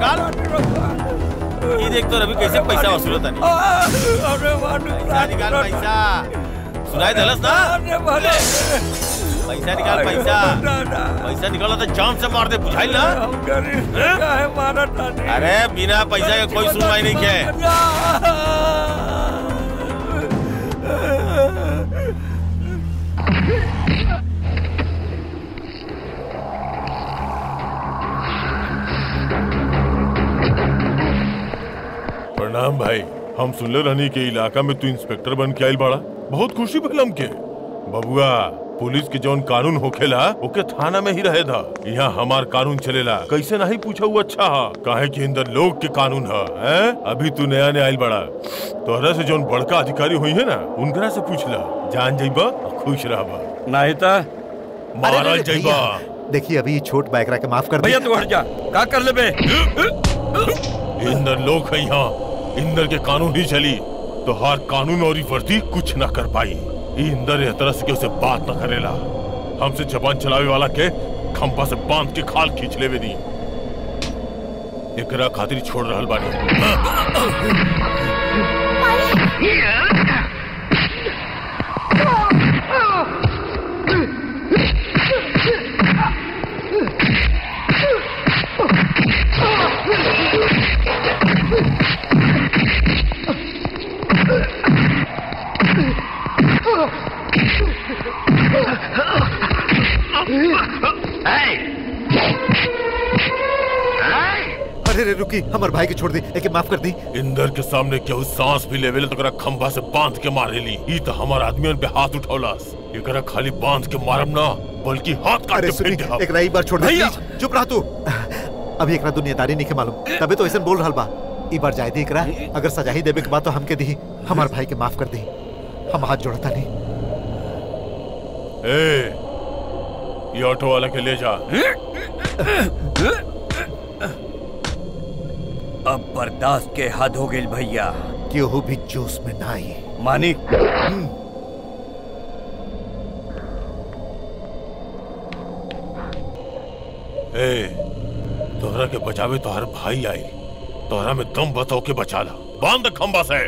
निकाल ये देख तो रवि कैसे पैसा वसूल होता नहीं अरे मार पैसा निकाल पैसा सुनाई दलस ना अरे भले पैसा निकाल पैसा पैसा निकाला तो जान से मार दे बुझाई ना अरे बिना पैसा के कोई सुनवाई नहीं किया प्रणाम भाई हम सुनले रहनी के इलाका में तू इंस्पेक्टर बन के आइल बाड़ा बहुत खुशी भइल हमके बबुआ पुलिस के जौन कानून होखेला ओके थाना में ही रहे था यहाँ हमार कानून चलेला कैसे नहीं पूछा हुआ अच्छा हा काहे कि अंदर लोग के कानून है हैं? अभी तू नया नया आइल बाड़ा तोहरा से जौन बड़का अधिकारी हुई है ना उनकरा से पूछला जान जाइबा खुश रहबा नहीं था मारल जाइबा देखिए अभी ये छोट बाइकरा के माफ कर भैया तू हट जा का कर ले बे इंदर लोग है यहाँ इंदर के कानून ही चली तो हर कानून और ही वर्दी कुछ न कर पाई ई इंदर यह तरह से उसे बात न करेला हमसे जबान चलावे वाला के खंपा से बांध के खाल खींच लेवे दी एकरा खातिर छोड़ रहल बानी अरे रे रुकी हमार भाई के छोड़ दी एके माफ कर दी इंदर के सामने केहू सांस भी लेवेले तो एकरा खंभा से बांध के मारेली ई तो हमार आदमियन पे हाथ उठौलास एकरा खाली बांध के मारम ना बल्कि हाथ काट अरे के सुनी फेंक देहब। एक राई बार छोड़ दे भैया! प्लीज चुप रह तू अभी एकरा दुनियादारी नहीं के मालूम तबे तो ऐसे बोल रहल बा ई बार जाय दी एकरा अगर सजा ही देबे के बाद तो हमके दी हमार भाई के माफ कर दी हम हाथ जोड़ता नहीं ए ये ऑटो वाला के ले जा अब बर्दाश्त के हद हो गई भैया केहू भी जोश में ना आई मानिक ए तोहरा के बचावे तोहर भाई आई तोहरा में दम बताओ के बचा ला बांध खंबा से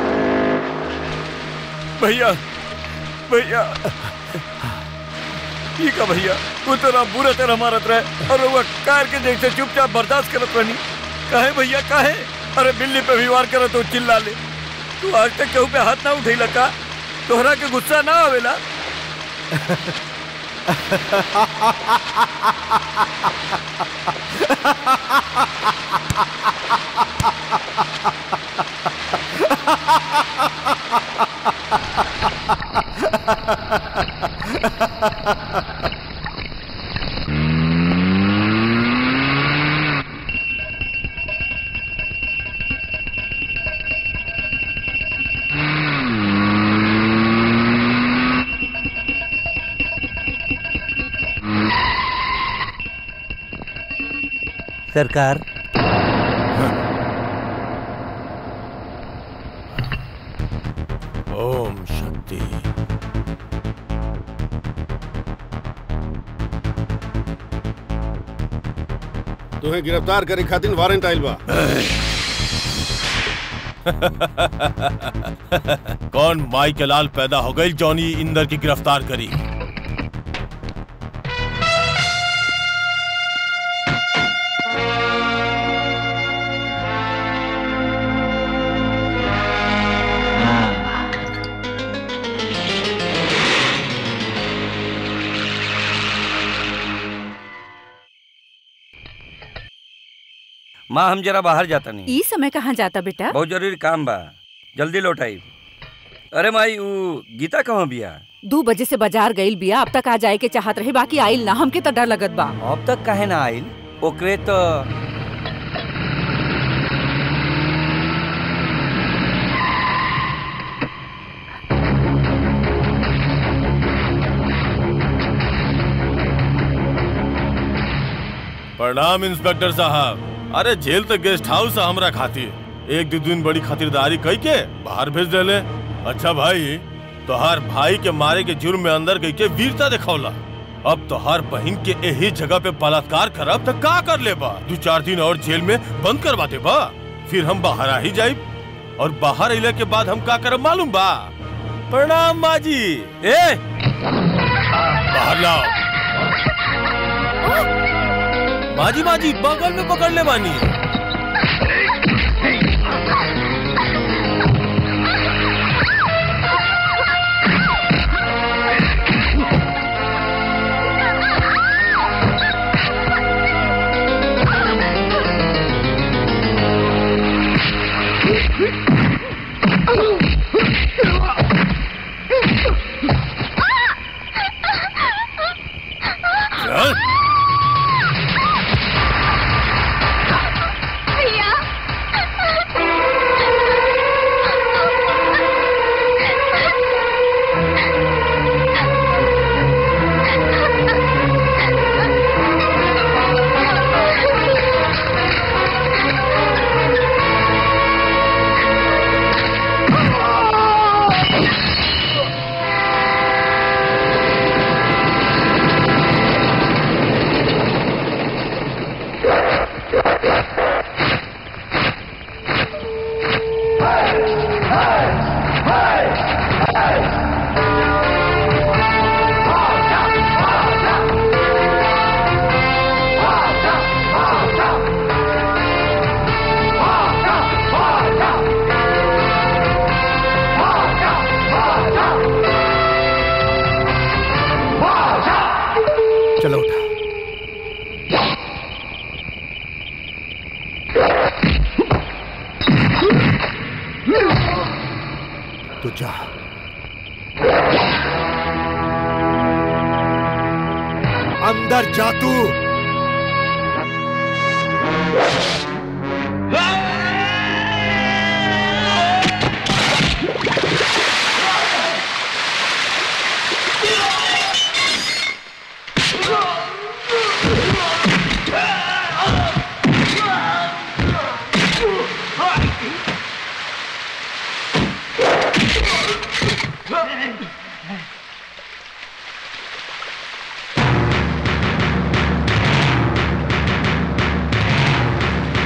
भैया भैया ठीक है भैया वो तेरा बुरा तरह मारत रहे और वो कार के जैसे चुपचाप बर्दाश्त करत रहनी काहे भैया काहे अरे बिल्ली पे भी वार करत तो चिल्ला ले तू आज तक केहू पे हाथ ना उठैला का तोहरा के गुस्सा ना आवेला सरकार ओम शक्ति तुम्हें गिरफ्तार करे खातिर वारंट आइल बा कौन माई के लाल पैदा हो गई जॉनी इंदर की गिरफ्तार करी माँ हम जरा बाहर जाता नहीं ई समय कहाँ जाता बेटा बहुत जरूरी काम बा जल्दी लौट आई अरे माई वो गीता कहाँ बिया दो बजे से बाजार गईल बिया अब तक आ जाए के चाहत रहे बाकी आइल ना हमके तो डर लगत बा अब तक काहे ना आइल ओकरे तो प्रणाम इंस्पेक्टर साहब अरे जेल तक गेस्ट हाउस है हमरा खातिर एक दो दिन बड़ी खातिरदारी कई के बाहर भेज देले अच्छा भाई तोहार भाई के मारे के जुर्म में अंदर गई के वीरता दिखौला अब तोहार बहन के यही जगह पे बलात्कार करब तो का कर ले बा दो चार दिन और जेल में बंद करवा दे बा फिर हम बाहर आ ही जाई और बाहर अले के बाद हम का करब मालूम बा प्रणाम माजी ए बाहर लाओ माजी माजी बगल में पकड़ ले बानी चल चलो उठा तू जा अंदर जा तू Hey!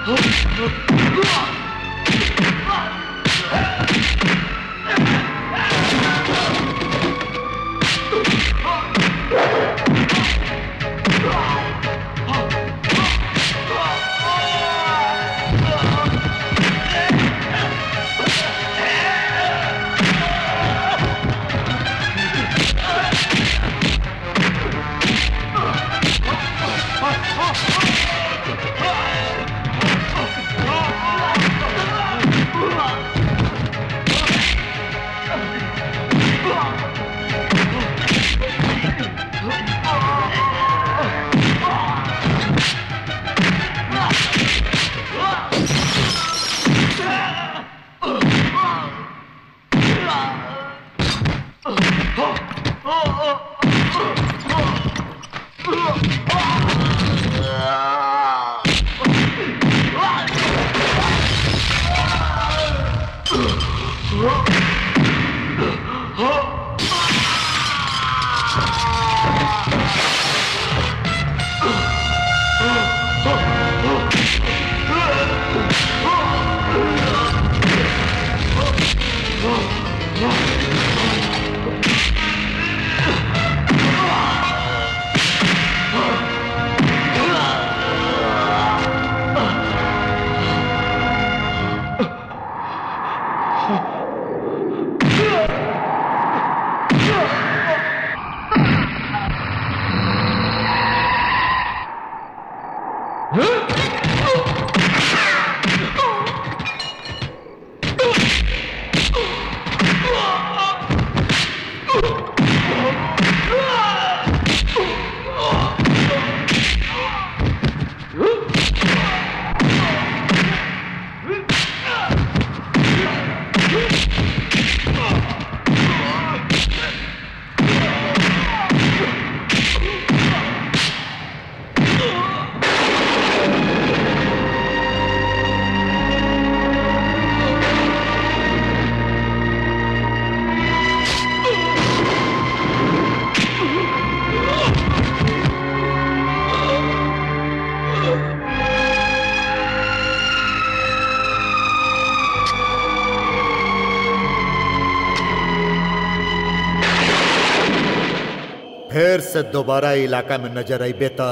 फिर से दोबारा इलाका में नजर अबे त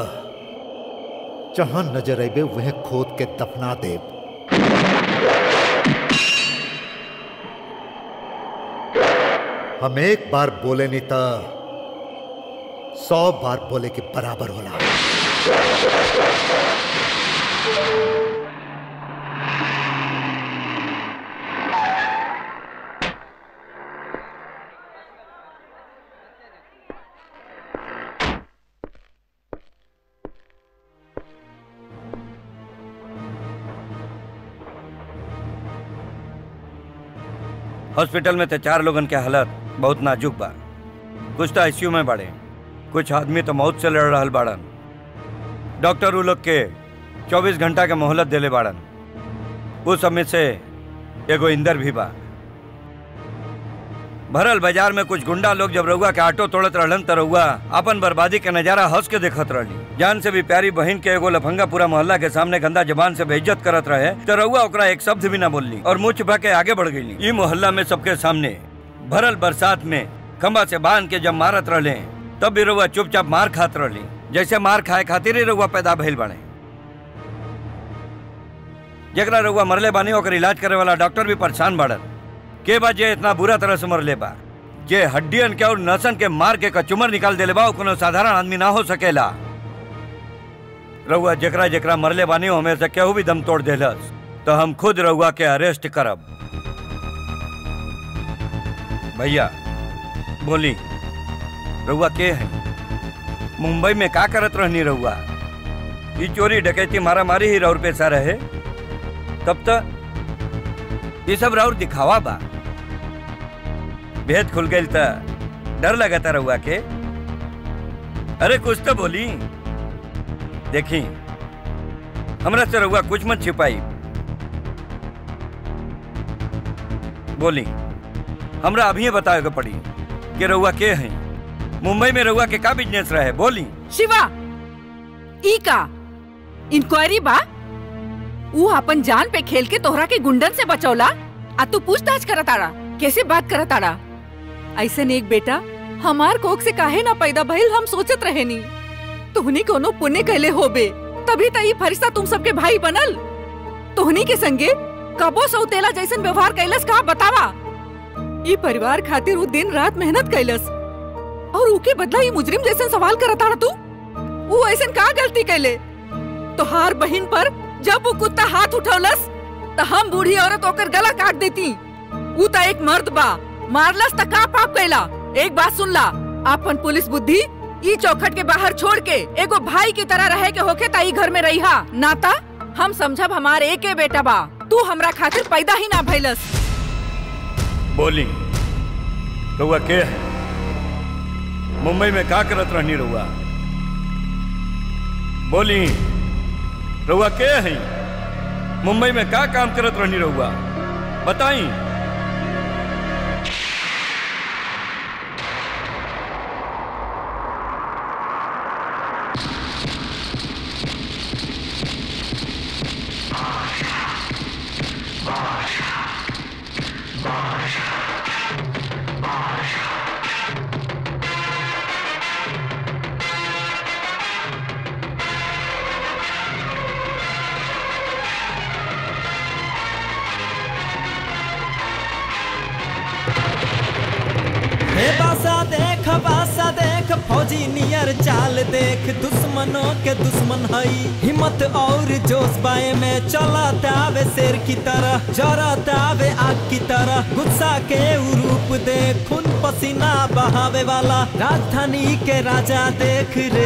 जहां नजर अबे वह खोद के दफना दे हम एक बार बोले नहीं त सौ बार बोले के बराबर होला हॉस्पिटल में तो चार लोगन के हालत बहुत नाजुक बा कुछ तो आईसीयू में बाड़े कुछ आदमी तो मौत से लड़ रहल बाड़न डॉक्टर उ लोग के 24 घंटा के मोहलत देले बाड़न उस समय से एगो इंदर भी बा भरल बाजार में कुछ गुंडा लोग जब रउआ के ऑटो तोड़त रहलन त रउआ अपन बर्बादी के नजारा हंस के देखत रहली जान से भी प्यारी बहन के एगो लफंगा पूरा मोहल्ला के सामने गंदा जबान से बेइज्जत करत रहे तो रउआ ओकरा एक शब्द भी ना बोलली और मुंह छुपा के आगे बढ़ गई ई मोहल्ला में सबके सामने भरल बरसात में खंबा से बांध के जब मारत रहले तब भी रउआ चुपचाप मार खात रहली जैसे मार खाए खातिर ही रउआ पैदा भइल बने जकरा रउआ मरले बानी ओकर इलाज करे वाला डॉक्टर भी परेशान बाड़न के बा जे इतना बुरा तरह से मरले बा जे हड्डियन के और नसन के मार के कचुमर निकाल देले बा उ कोनो साधारण आदमी ना हो सकेला रउआ जकरा जकरा मरले बानी हो हमें से केहू भी दम तोड़ देलस तो हम खुद रउआ के अरेस्ट करब भैया बोली रउआ के है मुंबई में का करत रहनी रउआ ई चोरी डकैती मारा मारी ही रउर पैसा रहे तब तक ये सब राउर दिखावा बा भेद खुल गई त डर लगता रहुआ के अरे कुछ तो बोली देखी हमरा से रहुआ कुछ मत छिपाई बोली हमरा अभी बतावे के पड़ी कि रहुआ के है मुंबई में रहुआ के का बिजनेस रहे बोली शिवा ई का इंक्वायरी बा ऊ अपन जान पे खेल के तोहरा के गुंडन से बचौला आ तू पूछताछ करत आड़ा कैसे बात करत आड़ा ऐसन एक बेटा हमार कोख से काहे ना पैदा भइल हम सोचत रहे नी तुहनी कोनो पुण्य कैले होबे तभी त ई फरिश्ता तुम सबके भाई बनल तुहनी के संगे कबो सौतेला जैसन व्यवहार कैलस कहा बतावा ई परिवार खातिर ऊ दिन रात मेहनत कैलस और ऊके बदला ई मुजरिम जैसन सवाल करत आड़ा तू ऊ ऐसन का गलती कैले तोहार बहिन पर जब वो कुत्ता हाथ उठौलस त हम बूढ़ी औरत होकर गला काट देती ऊ त एक मर्द बा मारलस त का पाप कैला एक बात सुन ला अपन पुलिस बुद्धि ई चौखट के बाहर छोड़ के एगो भाई की तरह रहे के होके ताई घर में रहिहा नाता हम समझब हमार एके बेटा बा तू हमरा खातिर पैदा ही ना भइलस बोली रउआ के है मुंबई में का करत रहनी रउआ बोली रउआ के है मुंबई में का काम करत रहनी रउआ बताई हे बासा देख बासा देख फौजी नियर चाल देख दुश्मनों के दुश्मन हई हिम्मत और जोश बाए में चलत आवे शेर की तरह जरत आवे आग की तरह गुस्सा के ऊ रूप देख खून पसीना बहावे वाला राजधानी के राजा देख रे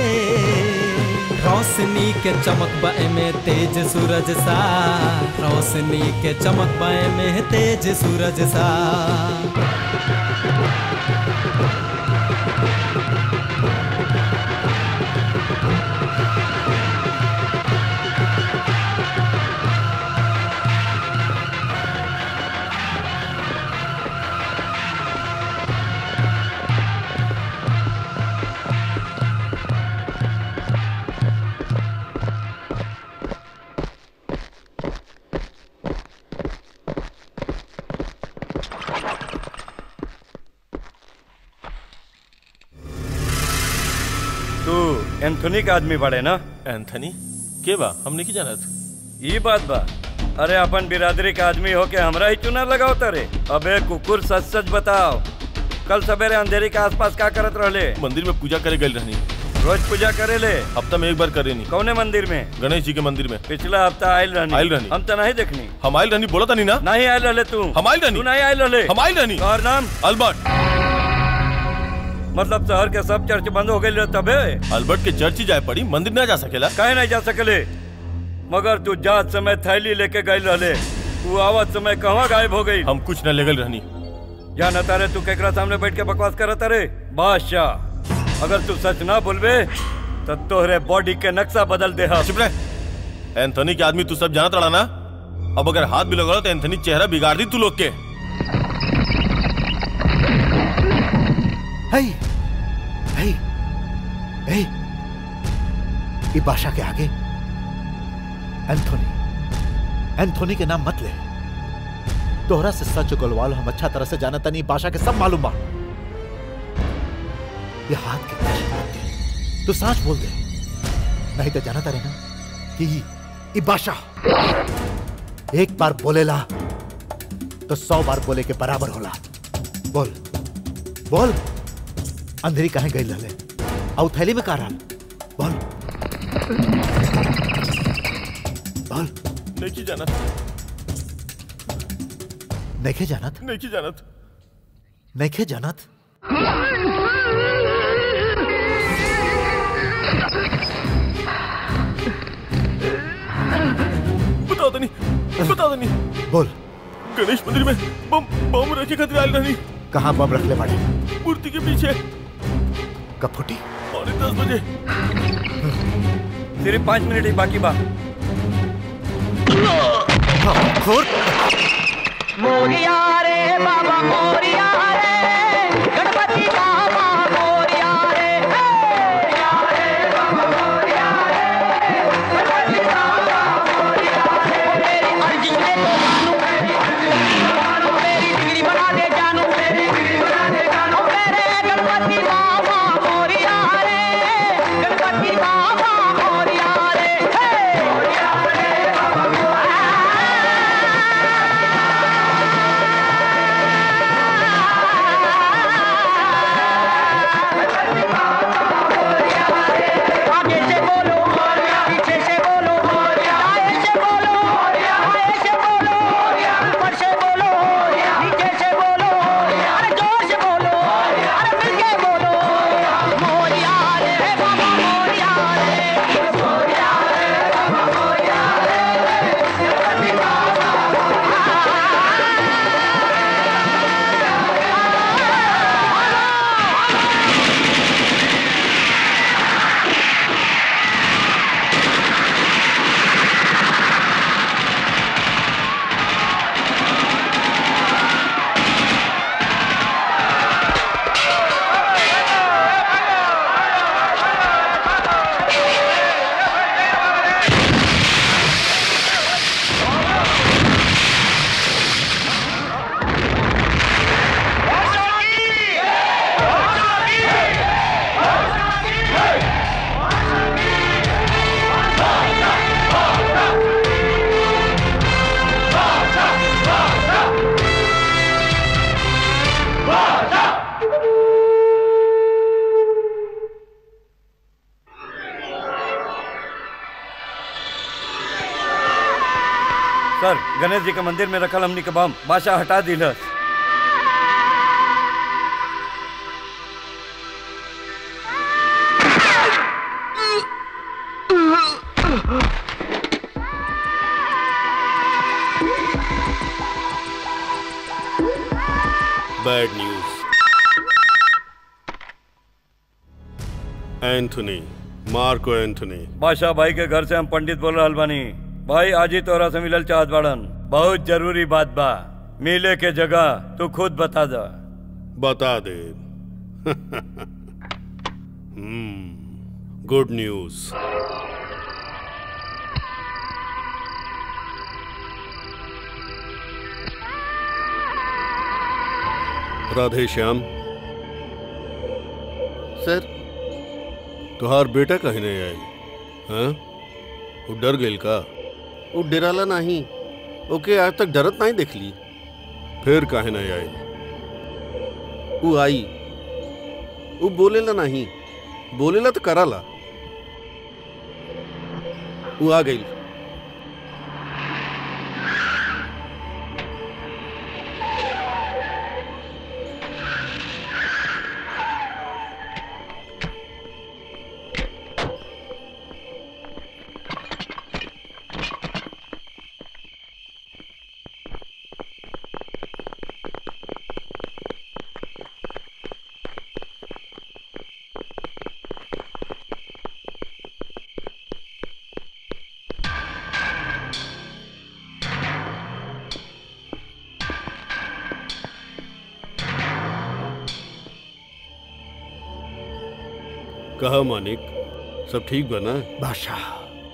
रोशनी के चमक बाए में तेज सूरज सा रोशनी के चमक बाए में तेज सूरज सा तू एंथोनी का आदमी बड़े ना एंथनी के बा हमने की जानत ये बात बा अरे अपन बिरादरी का आदमी हो के हमरा ही चुना लगाओ तारे अबे कुकुर सच सच बताओ कल सवेरे अंधेरी के आसपास का करत रहले मंदिर में पूजा करे गए रहनी रोज पूजा करे ले हफ्ता में एक बार करे नहीं कौने मंदिर में गणेश जी के मंदिर में पिछला हफ्ता आयल रहनी आयल रहनी। हम तो नहीं देखनी हम आयल रहनी बोला था नहीं ना नहीं आयल रहले तू हम आयल रहनी तू नहीं आयल रहले हम आयल रहनी और नाम अल्बर्ट मतलब शहर के सब चर्च बंद हो गए तबे अल्बर्ट के चर्च ही जाए पड़ी मंदिर ना जा सकेला कहे नहीं जा सकले मगर तू जात समय थैली लेके गए रहले तू आवत समय कहाँ गायब हो गई हम कुछ न लेगल रहनी जाना तारे तू केकरा सामने बैठ के बकवास करत तारे बादशाह अगर तू सच ना बोलबे तो तोहरे बॉडी के नक्शा बदल दे चुप रह एंथनी के आदमी तू सब जानत रहा ना अब अगर हाथ भी लगा तो एंथनी चेहरा बिगाड़ दी तू लोग के hey, hey, hey, ये बादशाह के आगे एंथोनी एंथोनी के नाम मत ले तोहरा से सच गोलवाल हम अच्छा तरह से जानता नहीं बादशाह के सब मालूम बा ये हाथ के कैसे बात है? तू सच बोल दे नहीं तो जानता रहे ना कि ये बादशाह एक बार बोलेला तो सौ बार बोले के बराबर होला बोल बोल अंधेरी कहे गई लले और थैली में का रहल बोल बोल नहीं की जानत नैखे जानत नहीं की जानत नैखे जानत बताओ तो नहीं बताओ तो नहीं बोल गणेश मंदिर में बम बम रखे खातिर आयल रहनी कहाँ बम रख ले बाड़े मूर्ति के पीछे कब फूटी पौने दस बजे सिर्फ पाँच मिनट ही बाकी बा खोर मोरिया रे बाबा मोरिया रे गणपति बाबा मोरिया रे मोरिया रे बाबा मोरिया रे गणपति बाबा मोरिया सर गणेश जी के मंदिर में रखल हमनी के बम बादशाह हटा दिलस bad news Anthony Marco Anthony Badshah भाई के घर से हम पंडित बोल रहल बानी भाई आज ही तोरा से मिलल चाहत बाड़न बहुत जरूरी बात बा मिले के जगह तू खुद बता दा बता दे good news Radhe Shyam sir तुहार बेटा कहीं नहीं आई हाँ वो डर गेल का वो डराला नहीं ओके आज तक डरत नहीं देख ली फिर काहे नहीं आई वो आई वो बोलेला नहीं बोलेला तो कराला वो आ गई कहा मानिक सब ठीक बना बादशाह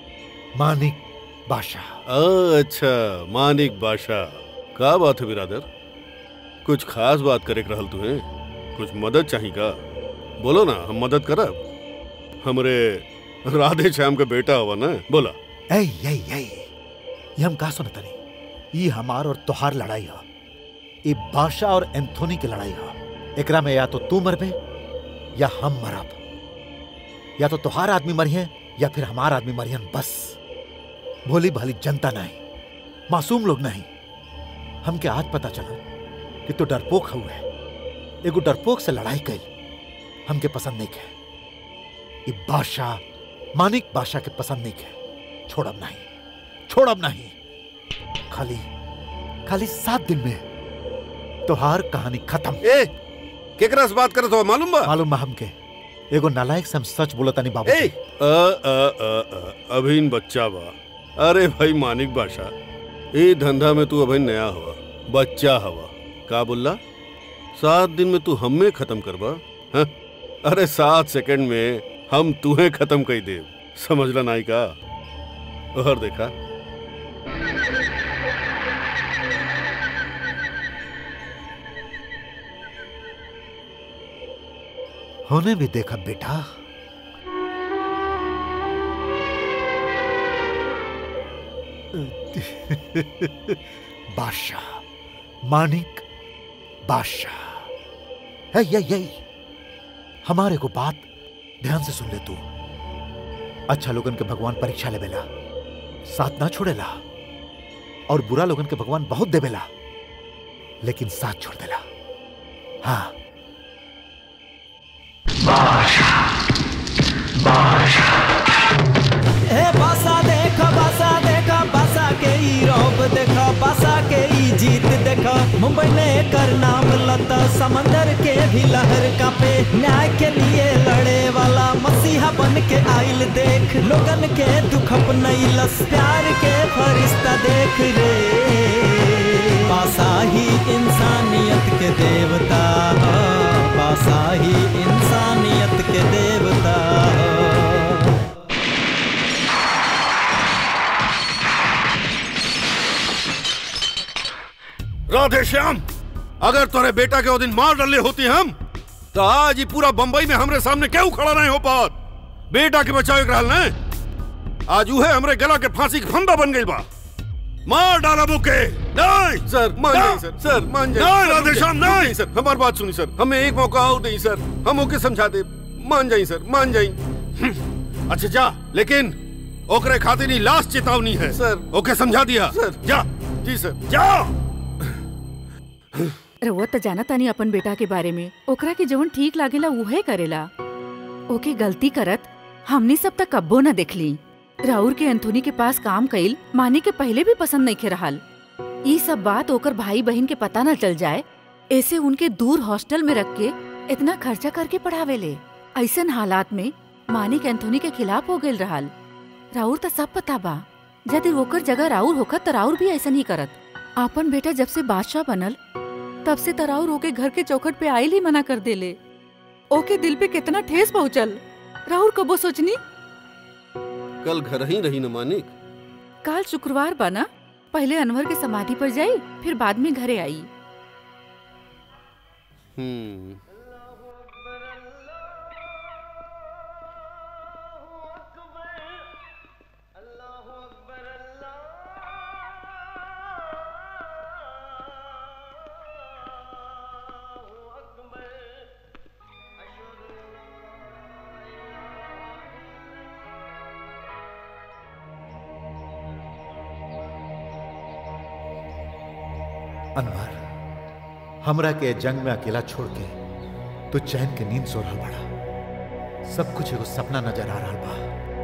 मानिक बादशाह अच्छा मानिक बादशाह का बात है बिरादर कुछ खास बात करे के रहल तुम्हें कुछ मदद चाहिए का बोलो ना हम मदद करब हमरे राधे श्याम के बेटा हुआ ना बोला ऐ ऐ ऐ ये हम का सुनत नहीं ये हमार और तोहार लड़ाई है ये बादशाह और एंथोनी की लड़ाई है एकरा में या तो तू मरबे या हम मरब या तो तोहार आदमी मरिए या फिर हमार आदमी मरियन बस भोली भाली जनता नहीं मासूम लोग नहीं हमके आज पता चला कि तू डरपोक हुए एगो डरपोक से लड़ाई कई हमके पसंद नहीं है ये बादशाह मानिक बादशाह के पसंद नहीं है छोड़ब नहीं छोड़ब नहीं खाली खाली सात दिन में तोहार कहानी खत्म ए केकरा से बात करत हो मालूम बा मालूम बा हमके एगो नालायक से हम सच बोलता नहीं बाबू ए अ अ अ अ अभिन बच्चा बा अरे भाई मानिक बादशाह ए धंधा में तू अभिन नया हुआ बच्चा हवा का बोला सात दिन में तू हमें खत्म करबा हाँ? अरे सात सेकंड में हम तुम्हें खत्म कर दे समझला नाई का और देखा होने भी देखा बेटा बादशाह मानिक बादशाह है यही यही हमारे को बात ध्यान से सुन ले तू अच्छा लोगन के भगवान परीक्षा लेवेला साथ ना छोड़ेला और बुरा लोगन के भगवान बहुत देवेला लेकिन साथ छोड़ देला हाँ ए बासा देखा बासा देखा बासा के ई रौब देखा बासा के ई जीत देखा मुंबई ने कर नाम लता समंदर के भी लहर का पे न्याय के लिए लड़े वाला मसीहा बन के आइल देख लोगन के दुख अपनैलस प्यार के फरिश्ता देख रे पासा ही इंसानियत के देवता ह, पासा ही इंसानियत के देवता ह। राधे श्याम अगर तोरे बेटा के वो दिन मार डाले होती हम तो आज ही पूरा बंबई में हमरे सामने क्यों खड़ा नहीं हो पात बेटा के बचावे के रहल ने आज उहे हमरे गला के फांसी के फंदा बन गई बा मार डाला बुके नहीं सर मान ना। जाइए सर सर मान जाइए नहीं सर, राधे रुक श्याम जाइए, नहीं रुक जाइए, सर हमारी बात सुनी सर हमें एक मौका और दें सर हम ओके समझा दे मान जाइए सर मान जाइए अच्छा जा लेकिन ओकरे खातिर ही लास्ट चेतावनी है सर ओके समझा दिया सर जा जी सर जाओ रउआ त जाना तानी अपन बेटा के बारे में ओकरा के जवन ठीक लागेला उहे करेला ओके गलती करत हमनी सब तक कब्बो न देखली राउर के एंथोनी के पास काम कइल माने के पहले भी पसंद नहीं खे रहल ई सब बात ओकर भाई बहन के पता न चल जाए ऐसे उनके दूर हॉस्टल में रख के इतना खर्चा करके पढ़ावेले ऐसन हालात में मानिक एंथोनी के खिलाफ हो गइल रहल राउर त सब पता बा यदि ओकर जगह राउर होखत त राउर भी ऐसा नहीं करत आपन बेटा जब से बादशाह बनल तब से तराउर ओके घर के चौखट पे आइल ही मना कर देले ओके दिल पे कितना ठेस पहुंचल राउर कबो सोचनी कल घर ही रही न मानिक काल शुक्रवार बना पहले अनवर के समाधि पर जाई फिर बाद में घरे आई हम्म अनवर हमरा के जंग में अकेला छोड़ के तो चैन के नींद सो रहा बड़ा सब कुछ एगो सपना नजर आ रहा बा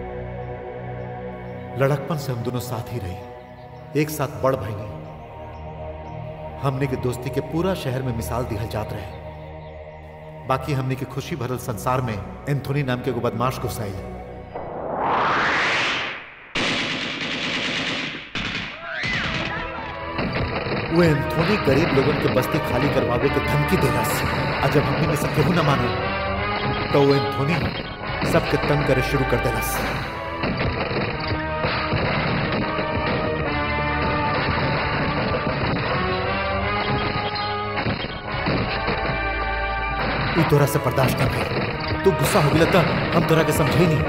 लड़कपन से हम दोनों साथ ही रही एक साथ बड़ भईनी हमने के दोस्ती के पूरा शहर में मिसाल दिहल जात रहे बाकी हमने के खुशी भरल संसार में एंथोनी नाम के एगो बदमाश घुसाई वो एंथोनी गरीब लोगन के बस्ती खाली करवावे के धमकी देलस आ जब हमनी में से केहू न मानल तो वो एंथोनी सबके तंग करे शुरू कर देलस ई तोरा से बर्दाश्त न भइल तू गुस्सा हो गया त हम तोरा के समझे नहीं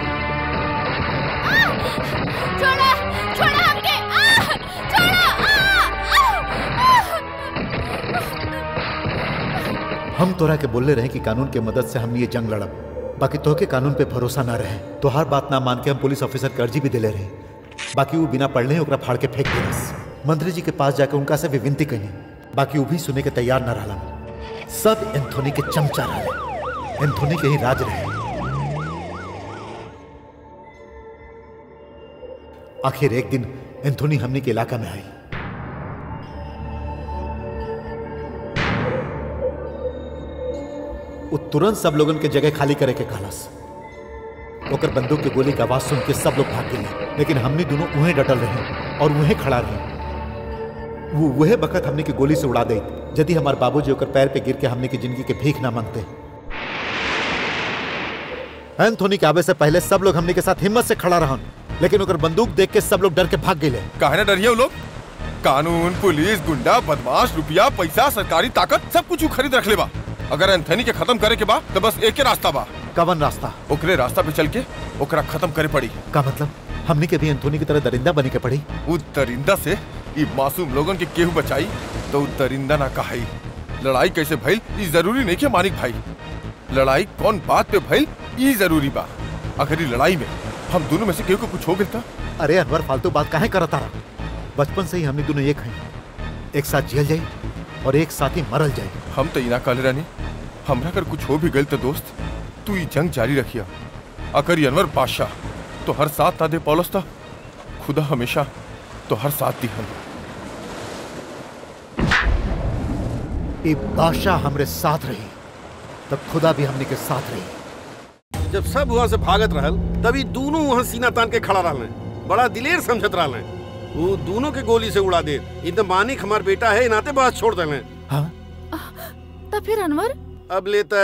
छोड़ा छोड़ा हमके आ छोड़ा हम तोरा के बोलले रहे कि कानून के मदद से हम ये जंग लड़ब बाकी तोहके कानून पे भरोसा ना रहे तोहार बात ना मान के हम पुलिस ऑफिसर के अर्जी भी दिले रहे बाकी वो बिना पढ़ले ही ओकरा फाड़ के फेंक देलस मंत्री जी के पास जाके उनका से भी विनती कही बाकी वो भी सुने के तैयार ना रहलन सब एंथोनी के चमचा रहे एंथोनी के ही राज रहे आखिर एक दिन एंथोनी हमनी के इलाका में आई वो तुरंत सब लोगन के जगह खाली करे के कहलस ओकर बंदूक के गोली के आवाज सुन के सब लोग भाग गए लेकिन हमनी दोनों उहें डटल रहे और उहें खड़ा रहे वो वह बखत हमने की गोली से उड़ा दे यदि हमार बाबूजी ओकर पैर पे गिर के हमने की जिंदगी के भीख ना मांगते एंथोनी के आवे से पहले सब लोग हमने के साथ हिम्मत से खड़ा रहन लेकिन ओकर बंदूक देख के सब लोग डर के भाग गए काहे ना डरिए वो लोग कानून पुलिस गुंडा बदमाश रुपया पैसा सरकारी ताकत सब कुछ ऊ खरीद रख ले बा अगर एंथनी के खत्म करे के बा तो बस एक ही रास्ता बा कवन रास्ता ओकरे रास्ता पे चल के ओकरा खत्म करे पड़ी का मतलब हमने के भी एंथोनी की तरह दरिंदा बने के पड़ी उ दरिंदा से ई मासूम लोगन के केहू बचाई तो उ दरिंदा ना कहाई लड़ाई कैसे भइल ई जरूरी नहीं के मानिक भाई लड़ाई कौन बात पे भइल ई जरूरी बा अगर ई लड़ाई में हम दोनों में से केहू को कुछ हो गया अरे अनवर फालतू बात काहे करता रहा बचपन से ही हमने दोनों एक हैं एक साथ जियल जाई और एक साथ ही मरल जाई हम तो इना कहले रहनी हमरा अगर कुछ हो भी गइल तो दोस्त तू ई जंग जारी रखिया अगर ई अनवर बादशाह तो हर साथ ना दे पौलस था खुदा हमेशा तो हर साथ दी हम ये बादशाह हमरे साथ रही तब खुदा भी हमने के साथ रही जब सब वहाँ से भागत रहल तभी दोनों वहाँ सीना तान के खड़ा रहल बड़ा दिलेर समझत रहल वो दोनों के गोली से उड़ा दे इन मानिक हमार बेटा है नाते बात छोड़ दे तब फिर अनवर अब लेता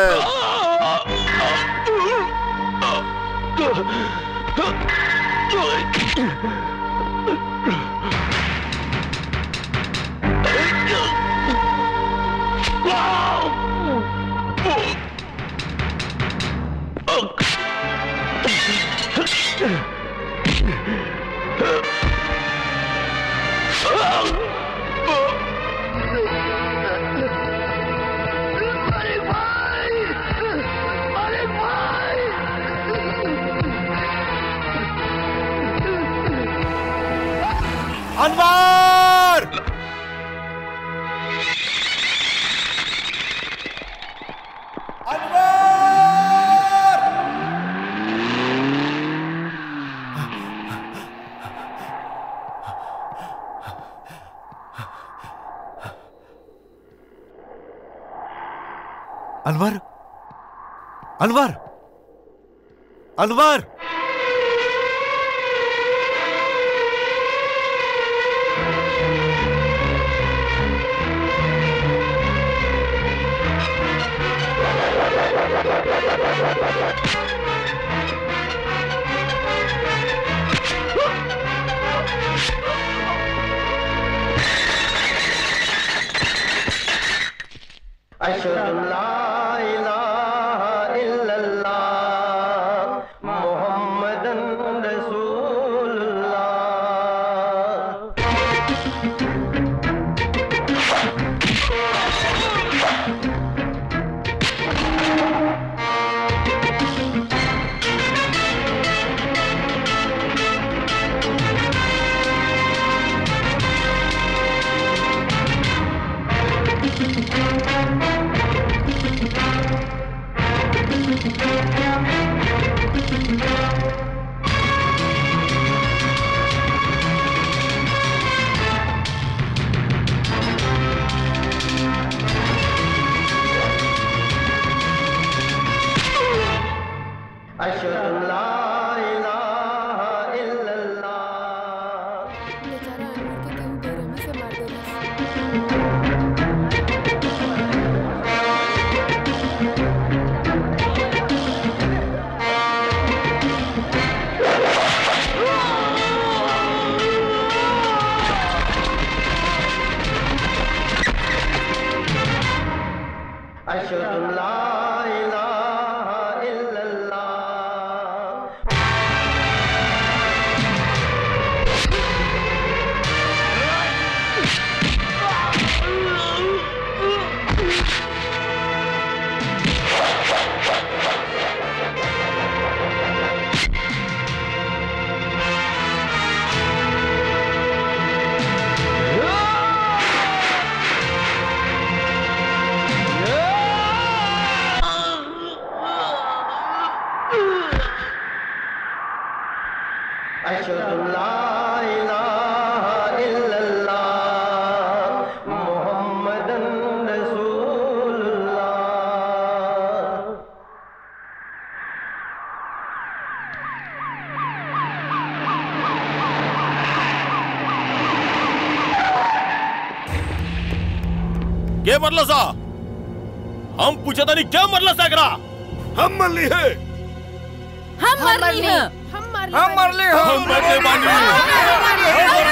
अनवर अनवर अनवर अनवर अशहदु अल्ला इलाहा इल्लल्लाह मुहम्मदन रसूलुल्लाह अशहदु अल्ला इलाहा इल्लल्लाह बेचारा अनवर के केहू बेरहमी से मार देलस अशहदु अल्ला इलाहा इल्लल्लाह अशहदु अल्ला इलाहा इल्लल्लाह मुहम्मदन रसूलुल्लाह के मरला सा हम पूछा था नहीं क्या मरला सा एकरा हम मरली है हम मर रही हैं हम मार हम मर ली हो हम मरले बानी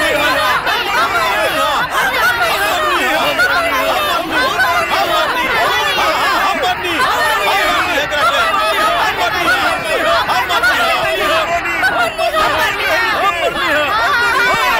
हम मरनी हम मरनी एकरा के हम मरनी हम मरनी हम मरनी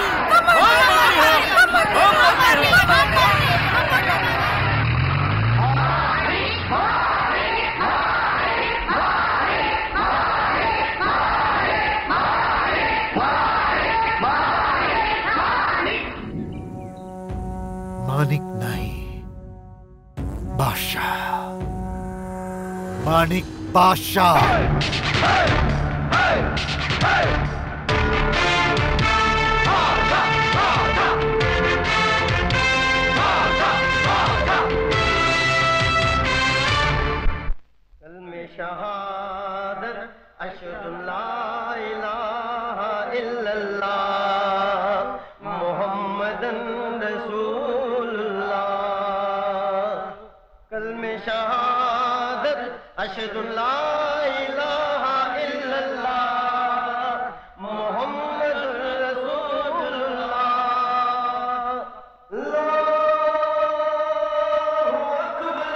मानिक नहीं बादशाह मानिक बादशाह कलमे शहादत अशहदु अल्ला इलाहा इल्लल्लाह मुहम्मदन रसूलुल्लाह कलमे शहादत अशहदु अल्ला इलाहा इल्लल्लाह मुहम्मदुर रसूलुल्लाह अल्लाहु अकबर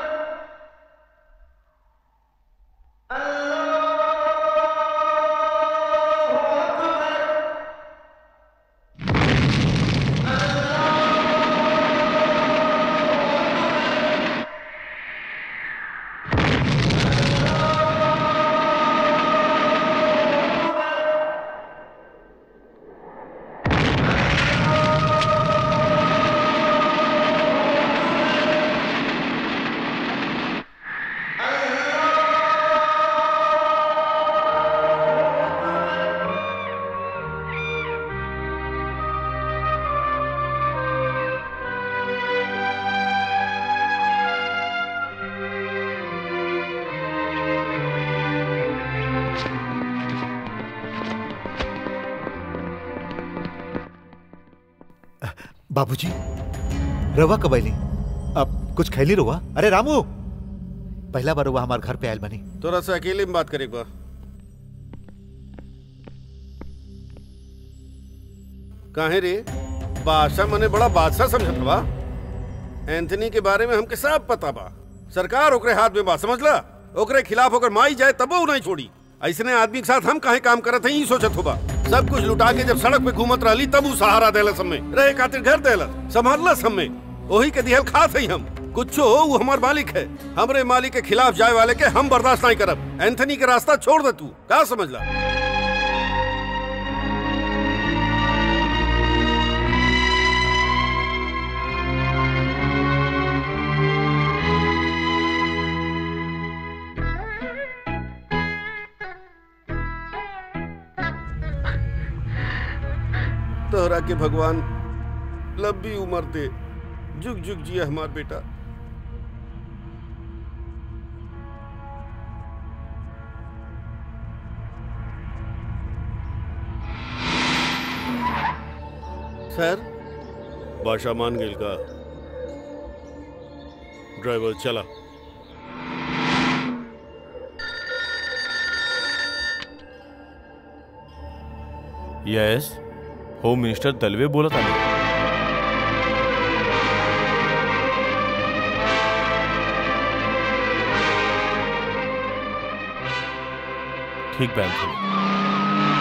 अल्लाहु बाबूजी रवा कबैली अब कुछ खैली रुआ अरे रामू पहला बार रुआ हमारे घर पे आयल बनी थोड़ा सा अकेले में बात करे बा काहे रे बादशाह मने बड़ा बादशाह समझत बा एंथनी के बारे में हमके सब पता बा सरकार ओकरे हाथ में बा समझला ओकरे खिलाफ ओकर माई जाए तबो उ नहीं छोड़ी ऐसने आदमी के साथ हम काहे काम करत हई ई सोचत होबा सब कुछ लुटा के जब सड़क पे घूमत रहली तब उ सहारा देलस हमें रहे खातिर घर देलस संभालस हमें ओही के दिहल खात हई हम कुछो वो हमार मालिक है हमरे मालिक के खिलाफ जाए वाले के हम बर्दाश्त नहीं करब एंथनी के रास्ता छोड़ दे तू का समझला तोहरा के भगवान लंबी उम्र दे जुग जुग जिया हमार बेटा सर बादशाह मान गेल का ड्राइवर चला यस होम मिनिस्टर दलवे बोलत आले ठीक बा एंथनी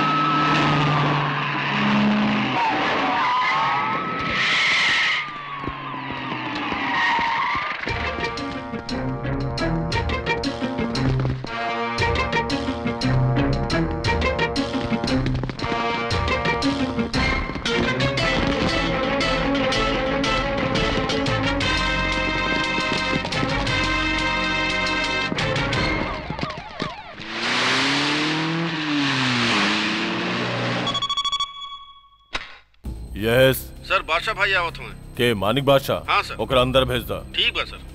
यस सर बादशाह भाई आवत हुए के मानिक बादशाह हाँ, सर। ओकरा अंदर भेज दा ठीक बा sir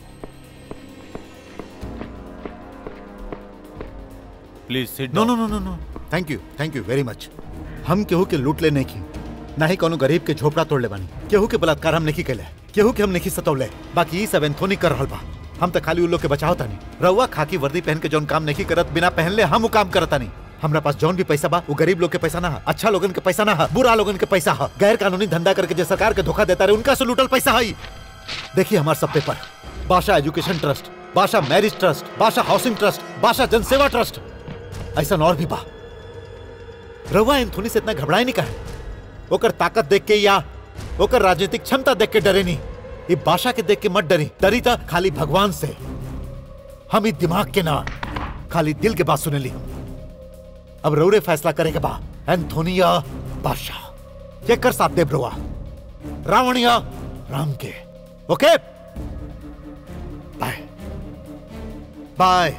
please sit no no no no no thank you thank you very much हम केहू के लूट ले नहीं की ना ही कोनो गरीब के झोपड़ा तोड़ ले बानी केहू के बलात्कार हम नहीं कैले केहू के हम नहीं सतौले बाकी ई सब एंथोनी कर रहल बा हम तो खाली उ लोग के बचाव तानी रउआ खाकी वर्दी पहन के जौन काम नहीं करत बिना पहनले हम उ काम करतानी हमरा पास जौन भी पैसा बा वो गरीब लोग के पैसा ना है अच्छा लोगन के पैसा ना है बुरा लोगन के पैसा है गैर कानूनी धंधा करके जो सरकार के धोखा देता रहे उनका से लूटल पैसा है देखिए हमारे सब paper Badshah education trust Badshah marriage trust Badshah housing trust Badshah जनसेवा ट्रस्ट ऐसा और भी बा रउआ एंथोनी से इतना घबराए नहीं कहे ओकर ताकत देख के या ओकर राजनीतिक क्षमता देख के डरे नहीं ये बादशाह के देख के मत डरी डरी था खाली भगवान से हम ही दिमाग के ना खाली दिल के बात सुने ली अब रौरे फैसला करेगा बा एंथोनिया बादशाह ये कर साथ देव रुआ रावणिया राम के ओके बाय बाय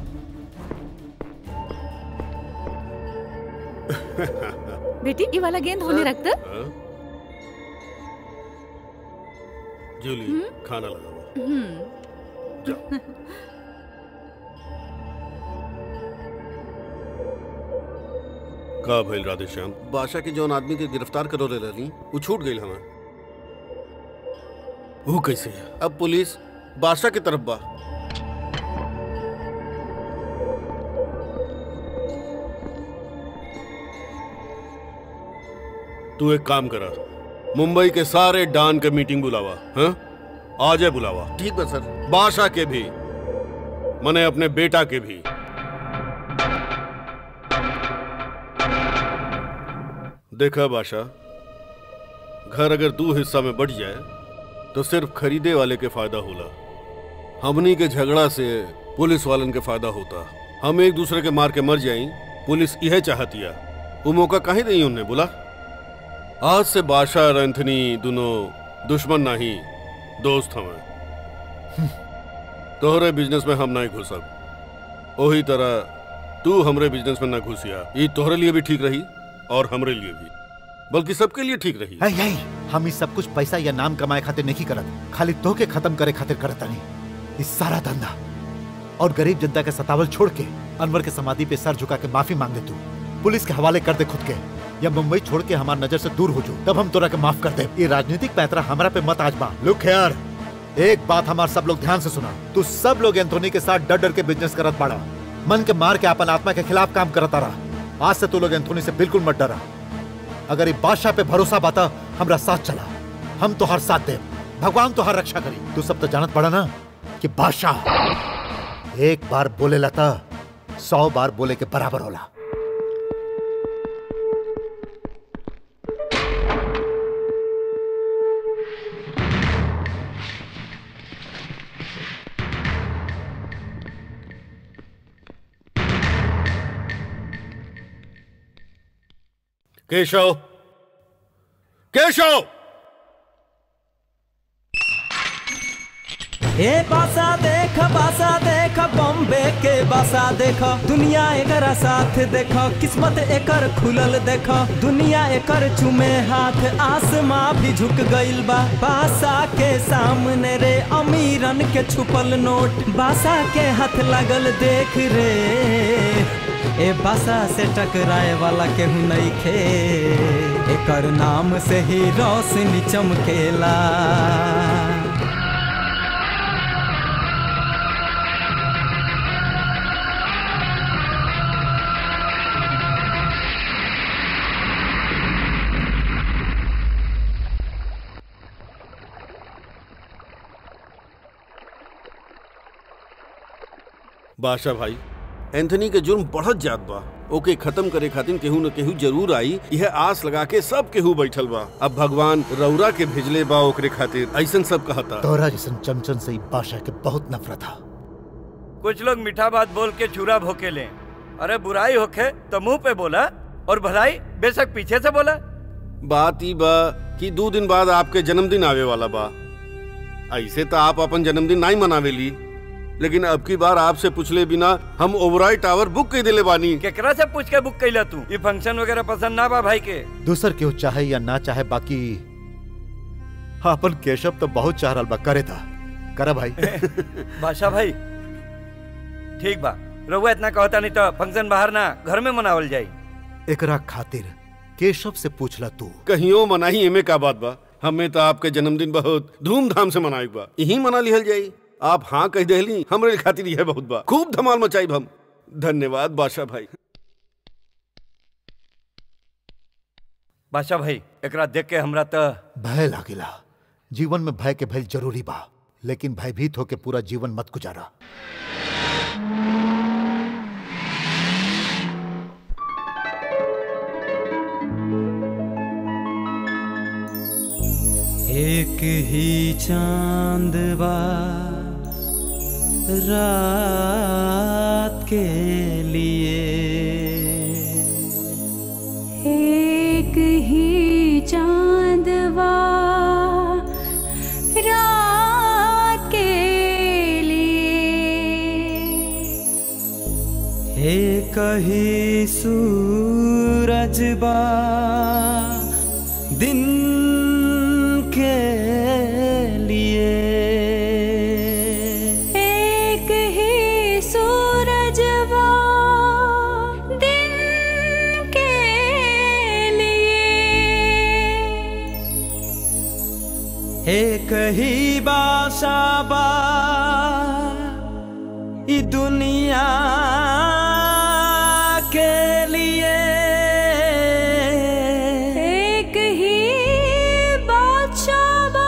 बेटी ये वाला गेंद होने रख दे जूली खाना लगाओ हम्म। का भइल राधे श्याम बादशाह के जौन आदमी के गिरफ्तार करो ले रही वो छूट गई हमें वो कैसे है अब पुलिस बादशाह की तरफ बा तू एक काम करा मुंबई के सारे डान के मीटिंग बुलावा हाँ आ जाए बुलावा ठीक है सर बादशाह के भी मने अपने बेटा के भी देखा बादशाह घर अगर दो हिस्सा में बढ़ जाए तो सिर्फ खरीदे वाले के फायदा होला हमनी के झगड़ा से पुलिस वालन के फायदा होता हम एक दूसरे के मार के मर जाई पुलिस यह चाहतिया वो मौका काहे नहीं उनने बोला आज से बादशाह और एंथनी दोनों दुश्मन नहीं दोस्त हमें तोहरे बिजनेस में हम नहीं घुसब वही तरह तू हमरे बिजनेस में ना घुसिया ये तोहरे लिए भी ठीक रही और हमरे लिए भी बल्कि सबके लिए ठीक रही है यही हम इस सब कुछ पैसा या नाम कमाए खातिर नहीं करत खाली तो के खत्म करे खातिर करत नहीं इस सारा धंधा और गरीब जनता के सतावल छोड़ के अनवर के समाधि पे सर झुका के माफी मांग दे तू पुलिस के हवाले कर दे खुद के या मुंबई छोड़ के हमार नजर से दूर हो जो तब हम तोरा के माफ कर दे ये राजनीतिक पैतरा हमरा पे मत आजमा लुक यार एक बात हमार सब लोग ध्यान से सुना तू सब लोग एंथोनी के साथ डर डर के बिजनेस करत पड़ा मन के मार के अपन आत्मा के खिलाफ काम करता रहा आज से तू लोग एंथोनी से बिल्कुल मत डरा अगर ये बादशाह पे भरोसा बाता हमरा साथ चला हम तो हर साथ दे भगवान तो हर रक्षा करी तू सब तो जानत पड़ा ना कि बादशाह एक बार बोले लता सौ बार बोले के बराबर होला केशव केशव ए बासा देख बासा देख बॉम्बे के बासा देख दुनिया एकरा साथ देख किस्मत एकर खुलल देख दुनिया एकर चुमे हाथ आसमां भी झुक गइल बा बासा के सामने रे अमीरन के छुपल नोट बासा के हाथ लागल देख रे ए बासा से टकराए वाला केहू नहीं खे एकर नाम से ही रोशनी चमकेला बादशाह भाई एंथनी के जुर्म बढ़त जात बा ओके खत्म करे खातिर केहू न केहू जरूर आई यह आस लगा के सब केहू बैठल बा अब भगवान रौरा के भेजले बा ओकरे खातिर ऐसन सब कहता तोरा जैसन चमचन से ई बादशाह के बहुत नफरत था कुछ लोग मीठा बात बोल के छुरा भोके ले अरे बुराई होखे तो मुंह पे बोला और भलाई बेशक पीछे से बोला बात ई बा कि दो दिन बाद आपके जन्मदिन आवे वाला बा ऐसे तो आप अपन जन्मदिन नहीं मनावेली लेकिन अब की बार आपसे पूछले बिना हम ओबराय टावर बुक कर दिले बानी केकरा से पूछ के बुक कैला तू ये फंक्शन वगैरह पसंद ना बा भाई के दूसर केहू चाहे या ना चाहे बाकी हाँ, अपन केशव तो बहुत चाह रहल बा करे था करा भाई बादशाह भाई ठीक बा रहुआ इतना कहता नहीं तो फंक्शन बाहर ना घर में मनावल जाई एकरा खातिर केशव से पूछला तू कहियो मनाही एमे का बात बा हमें तो आपके जन्मदिन बहुत धूमधाम से मनाई बा यही मना लिहल जाई आप हाँ कह देहली हमरे खातिर यह बहुत बा खूब धमाल मचाई हम धन्यवाद बादशाह भाई बादशाह भाई एकरा देख के हमरा तो भय लागिला जीवन में भय के भय जरूरी बा लेकिन भयभीत होके पूरा जीवन मत गुजारा एक ही चांद बा रात के लिए एक ही चांदवा रात के लिए एक ही सूरज बा दिन के लिए एक ही सूरजवा दिन के लिए एक ही बासा बा ई दुनिया के लिए एक ही बादशाह बा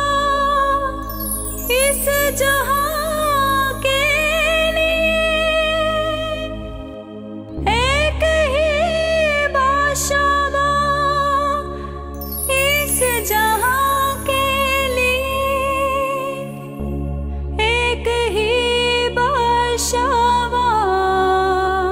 इस जहां के लिए एक ही बादशाह बा इस जहां के लिए एक ही बादशाह बा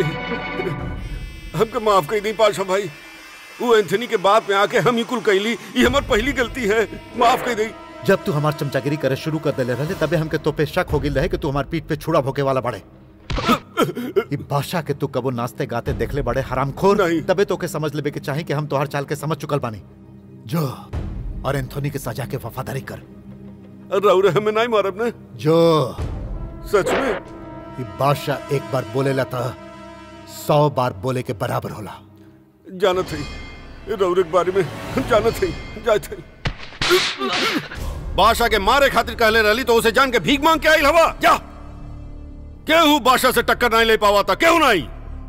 भाई हमके माफ कर दी पाशा भाई वो एंथनी के बात में आके हम ही कुल कैली ये हमार पहली गलती है माफ कर दी जब तू हमार चमचागिरी करे शुरू कर देले रहे तबे हमके तो पे शक हो गई रहे कि तू हमार पीठ पे छुड़ा भोके वाला बड़े ई बादशाह के तू कबो नाचते गाते देखले बड़े हरामखोर तबे तो के समझ लेबे के चाहे कि हम तोहर चाल के समझ चुकल बानी जो और एंथोनी के सजा के वफादारी कर राउर हमें नहीं मारब ने जो सच में ई बादशाह एक बार बोलेला था सौ बार बोले के बराबर होला जानत है राउर के बारे में हम जानत है जात है बादशाह के मारे खातिर कहले रहली तो उसे जान के भीख मांग के आई हवा जा केहू बादशाह से टक्कर नहीं ले पावा था केहू नहीं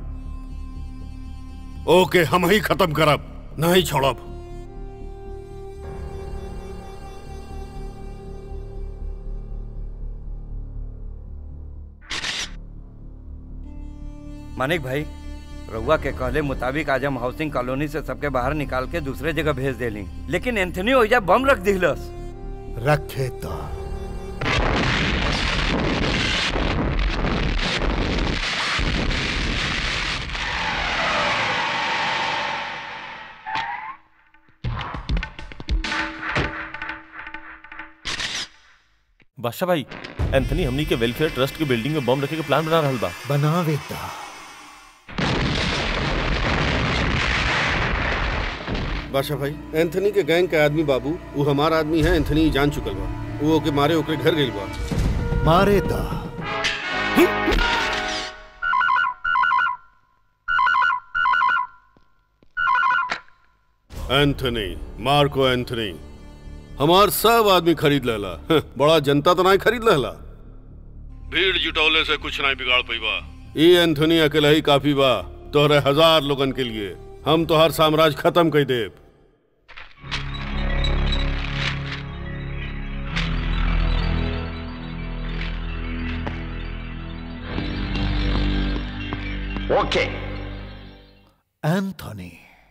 ओके हम ही खत्म करब नहीं छोड़ब मानिक भाई रउआ के कहले मुताबिक आज हम हाउसिंग कॉलोनी से सबके बाहर निकाल के दूसरे जगह भेज देली लेकिन एंथनी ओइजा बम रख दिलस रखे तो बादशाह भाई एंथनी हमनी के वेलफेयर ट्रस्ट के बिल्डिंग में बम रखे के प्लान बना रहल बा बनावे दा बादशाह भाई एंथनी के गैंग के आदमी बाबू वो हमारा आदमी है एंथनी जान चुकल बा वो ओके मारे ओकरे घर गइल बा मारे दा एंथनी मार्को एंथनी हमार सब आदमी खरीद लेला हं, बड़ा जनता तो नहीं खरीद लेला भीड़ जुटौले से कुछ नहीं बिगाड़ पैबा ई एंथनी अकेला ही काफी बा तोहरे हजार लोगन के लिए हम तो हर साम्राज्य खत्म कर देब ओके एंथोनी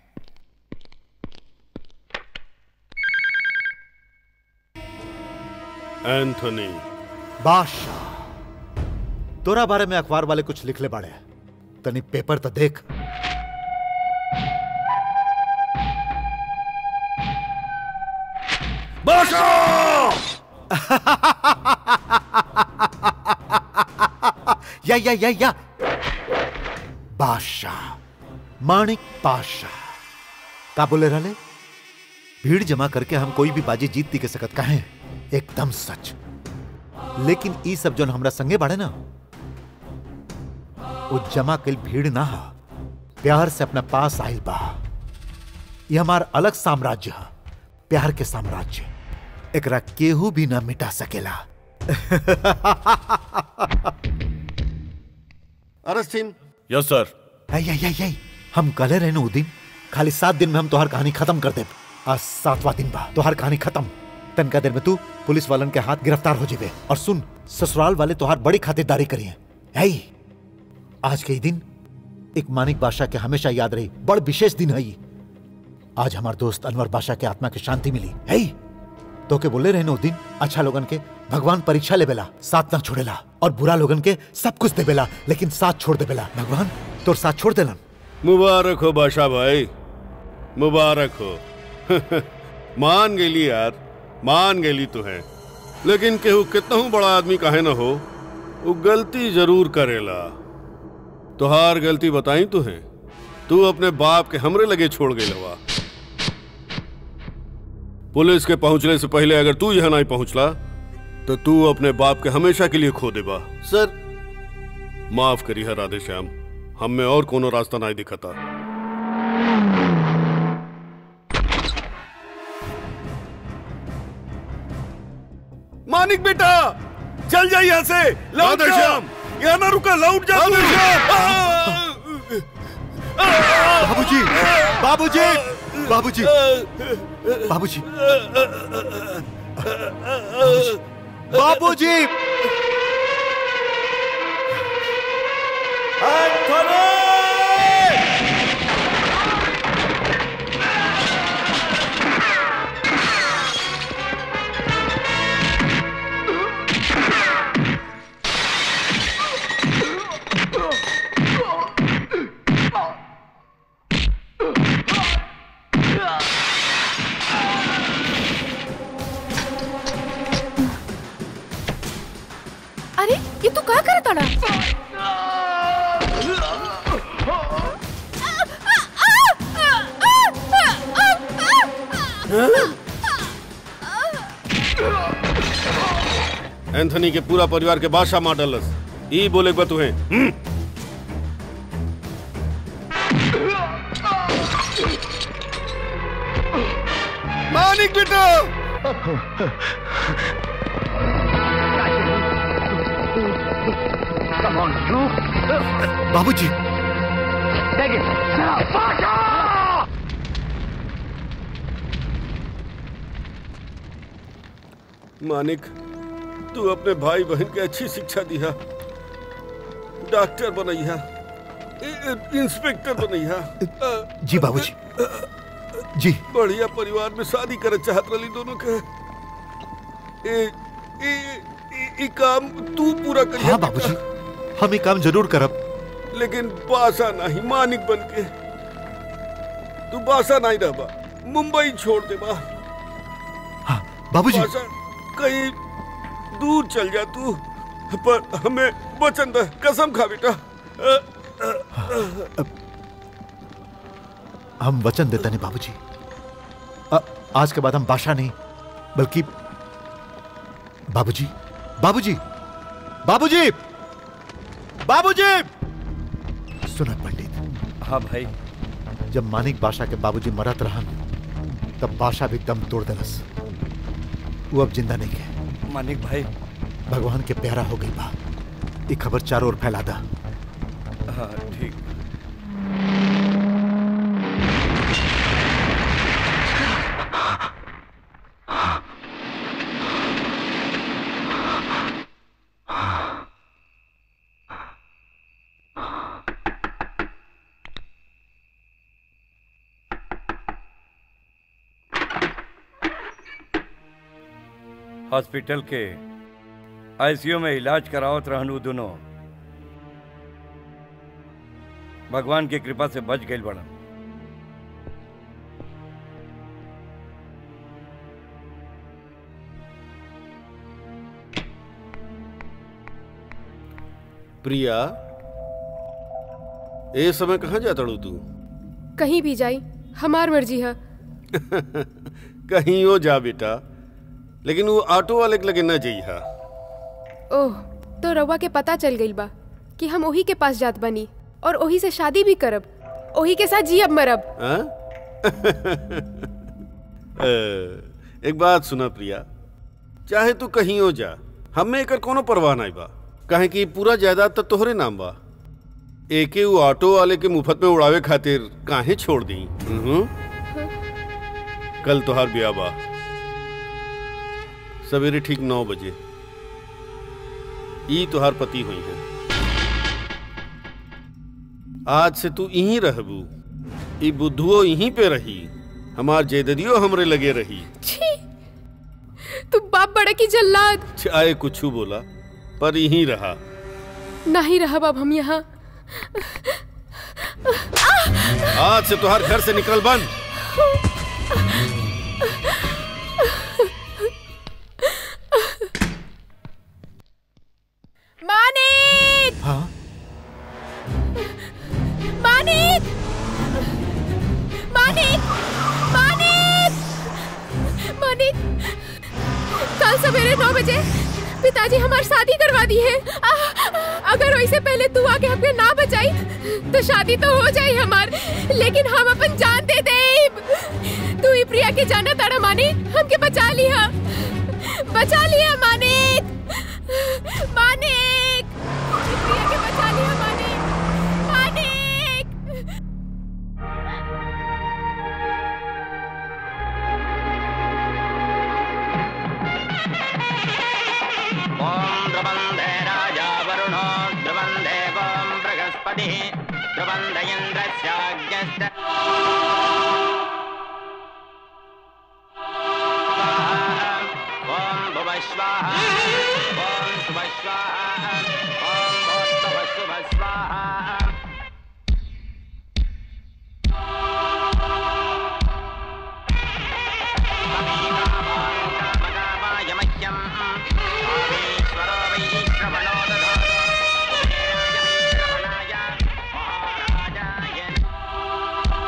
एंथनी बादशाह तोरा बारे में अखबार वाले कुछ लिखले बाड़े तनी पेपर तो देख या या या या बादशाह माणिक बादशाह का बोले रहले भीड़ जमा करके हम कोई भी बाजी जीत दी के सकत कहे एकदम सच लेकिन ई सब जोन हमरा संगे बाड़े ना वो जमा कल भीड़ ना हा प्यार से अपना पास आइल बा ये हमार अलग साम्राज्य है प्यार के साम्राज्य एकरा केहू भी ना मिटा सकेला arrest him yes sir I आई आई आई हम कले रहने उ दिन खाली सात दिन में हम तोहार कहानी खत्म कर दे आज सातवां दिन बा तोहार कहानी खत्म तनका देर में तू पुलिस वालन के हाथ गिरफ्तार हो जेबे और सुन ससुराल वाले तोहार बड़ी खातिरदारी करिए है आज के ही दिन एक मानिक बादशाह के हमेशा याद रही बड़ विशेष दिन है ई। आज हमार दोस्त अनवर बादशाह के आत्मा की शांति मिली है तो के बोले रहने उ दिन अच्छा लोगन के भगवान परीक्षा लेबेला साथ ना छोड़ेला और बुरा लोगन के सब कुछ देबेला लेकिन साथ छोड़ देबेला भगवान तोर साथ छोड़ देलन मुबारक हो बादशाह भाई मुबारक हो मान गेली यार मान गेली तो है लेकिन केहू कितनहू बड़ा आदमी काहे न हो वो गलती जरूर करेला तोहार गलती बताई तू है तू अपने बाप के हमरे लगे छोड़ गई लवा पुलिस के पहुंचने से पहले अगर तू यहाँ नहीं पहुंचला तो तू अपने बाप के हमेशा के लिए खो देबा सर माफ करी है राधे श्याम हम में और कोनो रास्ता नहीं दिखता मानिक बेटा चल जा यहाँ से लौट राधे जा श्याम। यहाँ ना रुका लौट जा राधे बाबूजी बाबूजी बाबूजी बाबूजी बाबूजी एंथनी के पूरा परिवार के बादशाह मार डालस ई बोले बा तुहे हम्म? मानिक बेटा बाबूजी मानिक तू अपने भाई बहन के अच्छी शिक्षा दिया डॉक्टर बनैया इ- इ- इंस्पेक्टर बनैया अ, जी बाबूजी जी बढ़िया परिवार में शादी करे चाहत रही दोनों के ए, ए, ए, ई काम तू पूरा कर हाँ बाबूजी हम ये काम जरूर करब लेकिन बासा नहीं मानिक बन के तू बासा नहीं रहबा मुंबई छोड़ दे बा बाबूजी बासा कहीं दूर चल जा तू पर हमें वचन दे कसम खा बेटा अ, अ, अ, हम वचन देते नहीं बाबूजी अ- आज के बाद हम बादशाह नहीं बल्कि बाबूजी बाबूजी बाबूजी बाबूजी सुना पंडित हाँ भाई जब मानिक बादशाह के बाबूजी मरत रहन तब बादशाह भी दम तोड़ देलस वो अब जिंदा नहीं है मानिक भाई भगवान के प्यारा हो गई बा ये खबर चारों ओर फैला दा हाँ ठीक हॉस्पिटल के आईसीयू में इलाज करावत रहनु दोनों भगवान की कृपा से बच गई बड़ा प्रिया ए समय कहाँ जाता तू कहीं भी जाई हमार मर्जी है कहीं हो जा बेटा लेकिन वो ऑटो वाले के लगे न जइहा ओह तो रउआ के पता चल गई बा कि हम ओही के पास जात बनी और ओही से शादी भी करब ओही के साथ जियब मरब हाँ? अ, एक बात सुना प्रिया चाहे तू कहीं हो जा हमें एकर कोनो परवाह नहीं बा काहे कि पूरा जायदाद तो तोहरे नाम बा एके वो ऑटो वाले के मुफ्त में उड़ावे खातिर काहे छोड़ दी हम्म? कल तोहार ब्याह बा सवेरे ठीक नौ बजे ई तोहार पति हुई है आज से तू यहीं रहबू ई बुद्धुओ यहीं पे रही हमार जेददियो हमरे लगे रही छी तू बाप बड़ा की जल्लाद चाहे कुछ बोला पर यहीं रहा नहीं रहा बाब हम यहाँ आज से तुहार घर से निकल बंद मानिक हाँ मानिक मानिक मानिक मानिक कल सवेरे नौ बजे पिताजी हमारी शादी करवा दी है आ, अगर वैसे पहले तू आके हमें ना बचाई तो शादी तो हो जाई हमार लेकिन हम अपन जान दे दे तू ही प्रिया के जाना तारा मानिक हमके बचा लिया बचा लिया मानिक मानिक प्रिया के बचा लिया मानिक मानिक ॐ ध्रुवन्दे राजा वरुणो ध्रुवन्दे ॐ बृहस्पतिः ध्रुवन्द इन्द्रस्याज्ञश्च ॐ भुवः स्वाहा ॐ शुभः स्वाहा ॐ भूर्भुवः शुभः स्वाहा कामकामाय मह्यम् कामेश्वरो वै श्रवणो दधातु कुबेराय वै श्रवणाय महाराजाय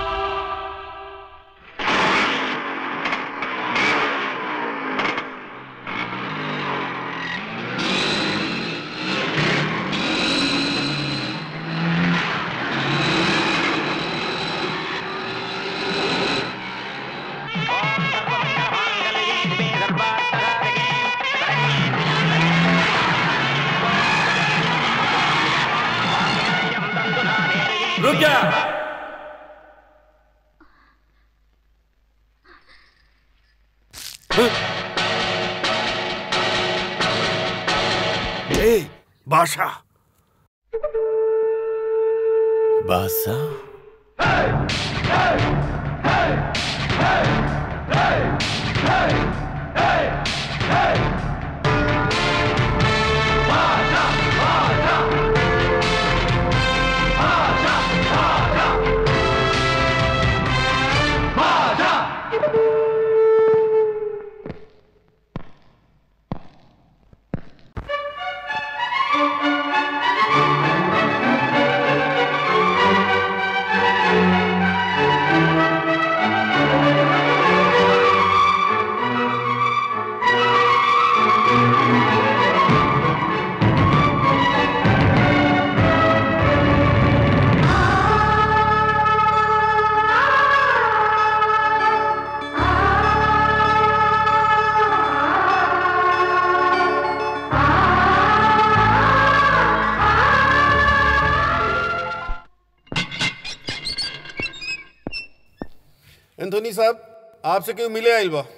रुक जा ए बादशाह बादशाह एंथोनी साहब आपसे क्यों मिले आइल बा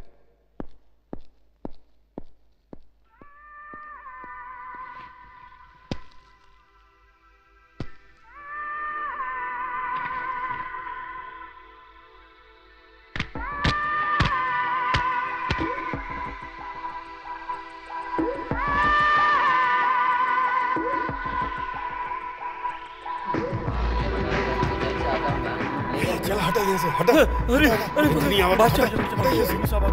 चल हटा यहाँ से हटा अरे अरे नहीं आवा बादशाह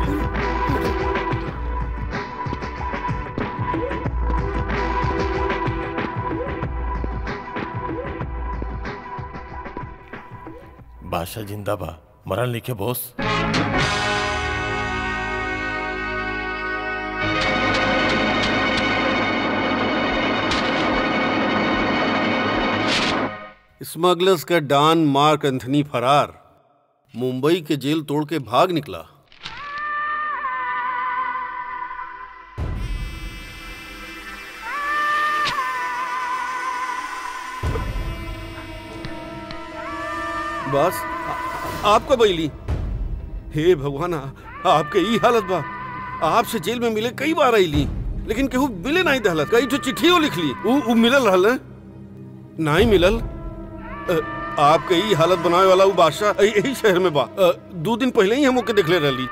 बादशाह जिंदा बा मरन लिखे बॉस स्मगलर्स का डॉन मार्क एंथनी फरार मुंबई के जेल तोड़ के भाग निकला बस आ- आपका बैली हे भगवान आ- आपके ई हालत बा आपसे जेल में मिले कई बार आईली लेकिन केहू मिले नहीं दहलत कई जो चिट्ठियों लिख ली उ, उ मिलल रहल हैं? नहीं मिलल अ, आपके ई हालत बनावे वाला उ बादशाह अ- यही शहर में बा अ, दो दिन पहले ही हम ओके देखले रहली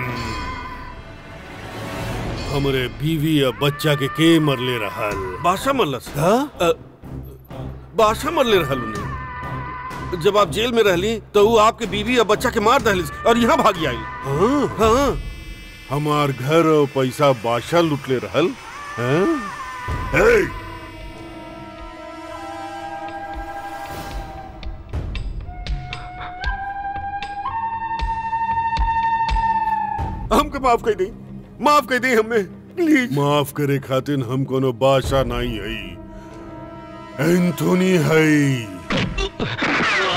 हमरे बीवी या बच्चा के के मरले रहल बादशाह मरलस अ, बादशाह मरले रहल उन्हें जब आप जेल में रहली तो वो आपके बीवी या बच्चा के मार दहलिस और यहाँ भागी आई हाँ हाँ हमार घर और पैसा बादशाह लुटले रहल हैं? हे! हमके माफ कर दी माफ कर दी हमें प्लीज माफ करे खातिर हम कोनो बादशाह नहीं हई एंथोनी हई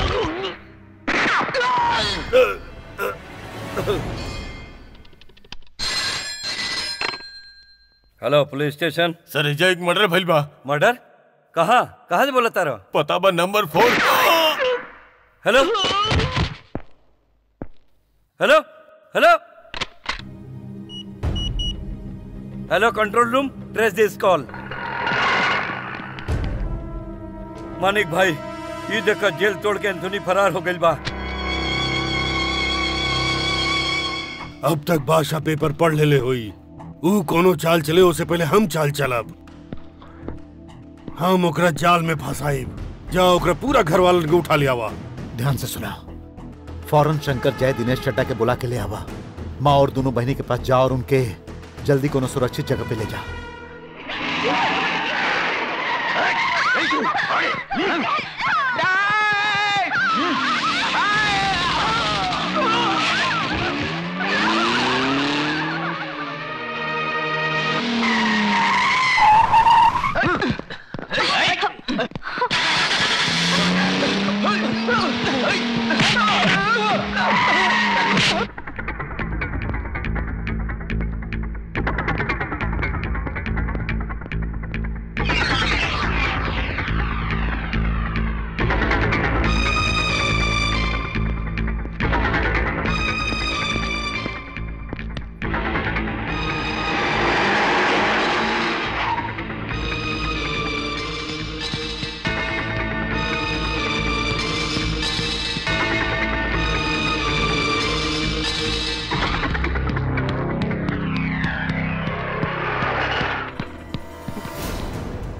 हेलो पुलिस स्टेशन सर एजा एक मर्डर भइल बा मर्डर कहाँ कहाँ से बोला तारा पता बा number four hello hello hello hello control room trace this call Manik भाई ये देखा जेल तोड़ के एंथोनी फरार हो गई बा अब तक बादशाह पेपर पढ़ लेले होई ऊ कोनो चाल चले उससे पहले हम चाल चलब हम ओकरा जाल में फंसाइब जाओ ओकरा पूरा घर वालन के उठा लिया वा ध्यान से सुना फौरन शंकर जय दिनेश चड्डा के बुला के ले आवा माँ और दोनों बहनी के पास जा और उनके जल्दी कोनो सुरक्षित जगह पे ले जा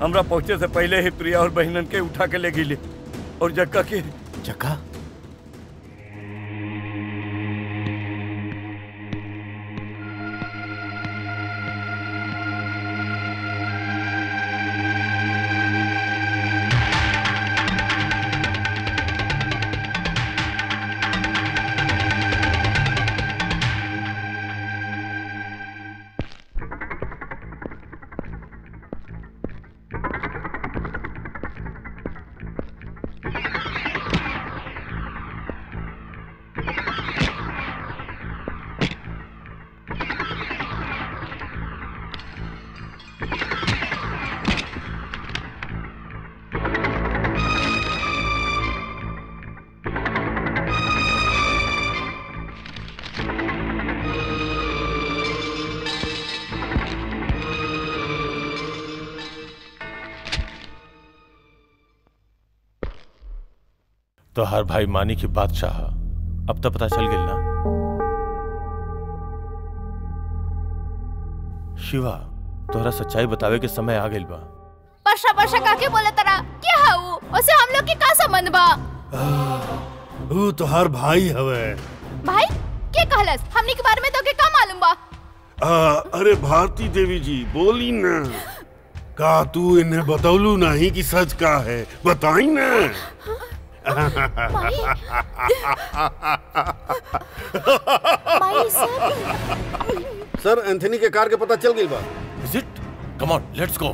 हमरा पहुंचे से पहले ही प्रिया और बहनन के उठा के ले गई और जक्का के जक्का तो हर भाई मानी की बादशाह अब तो पता चल गई ना शिवा तोहरा सच्चाई बतावे के समय आ गइल बा परसा परसा काके बोले तरा क्या हाउ उसे हम लोग के का संबंध बा ऊ तोहार भाई हवे भाई के कहलस हमनी के बारे में तो के का मालूम बा आ, अरे भारती देवी जी बोली ना का तू इन्हें बतौलू नहीं कि सच का है बताई ना सर एंथनी के कार के पता चल गई बा is it come on let's go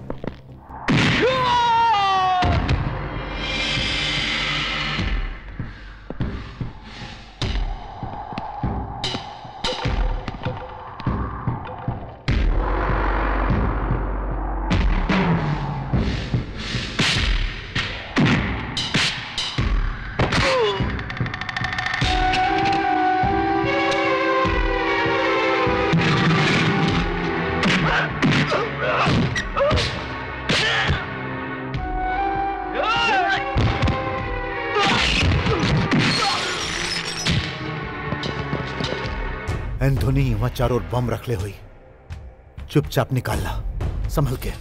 Anthony वहां चारों ओर बम रखले हुई चुपचाप निकालना संभल के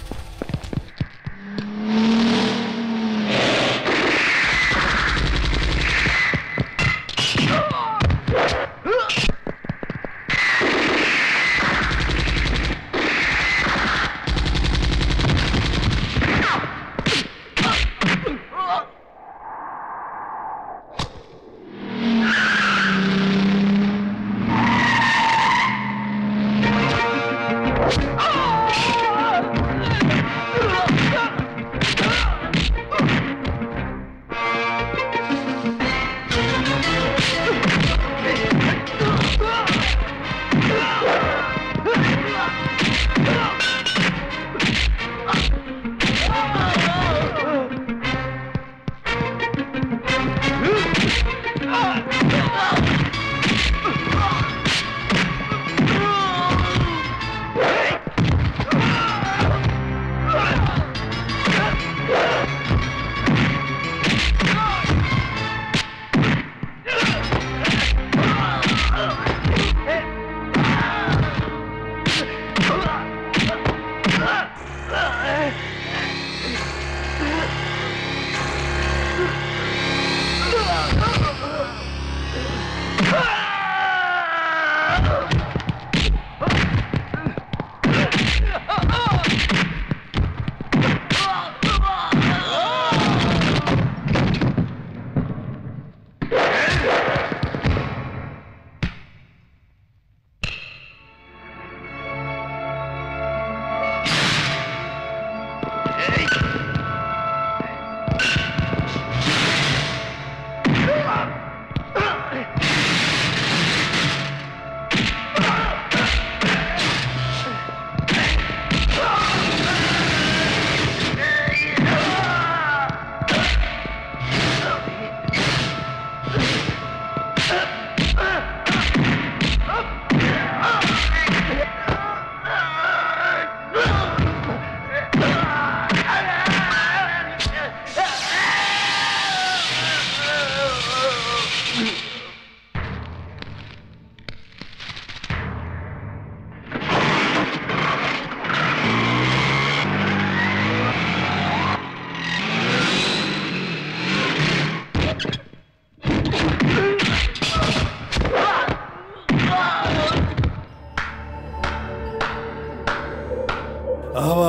Ah!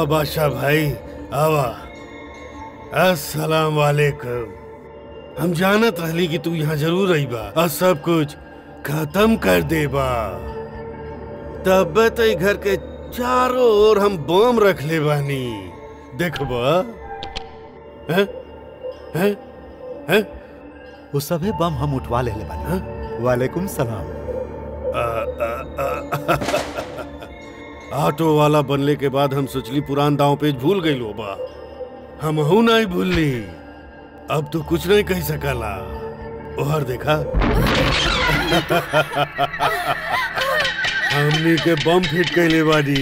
आवा बादशाह भाई आवा अस्सलाम वालेकुम हम जानत रहली कि तू यहाँ जरूर आई बा और सब कुछ खत्म कर देबा तब तो ई घर के चारों ओर हम बम रख ले बानी देखबा हैं हैं हैं वो सभे बम हम उठवा ले ले बानी वालेकुम सलाम ऑटो वाला बनले के बाद हम सोचली पुरान दांव पेज भूल गई बा हम हूं नहीं भूलली अब तो कुछ नहीं कह सकला ओहर देखा हमनी के बम फिट कैले बानी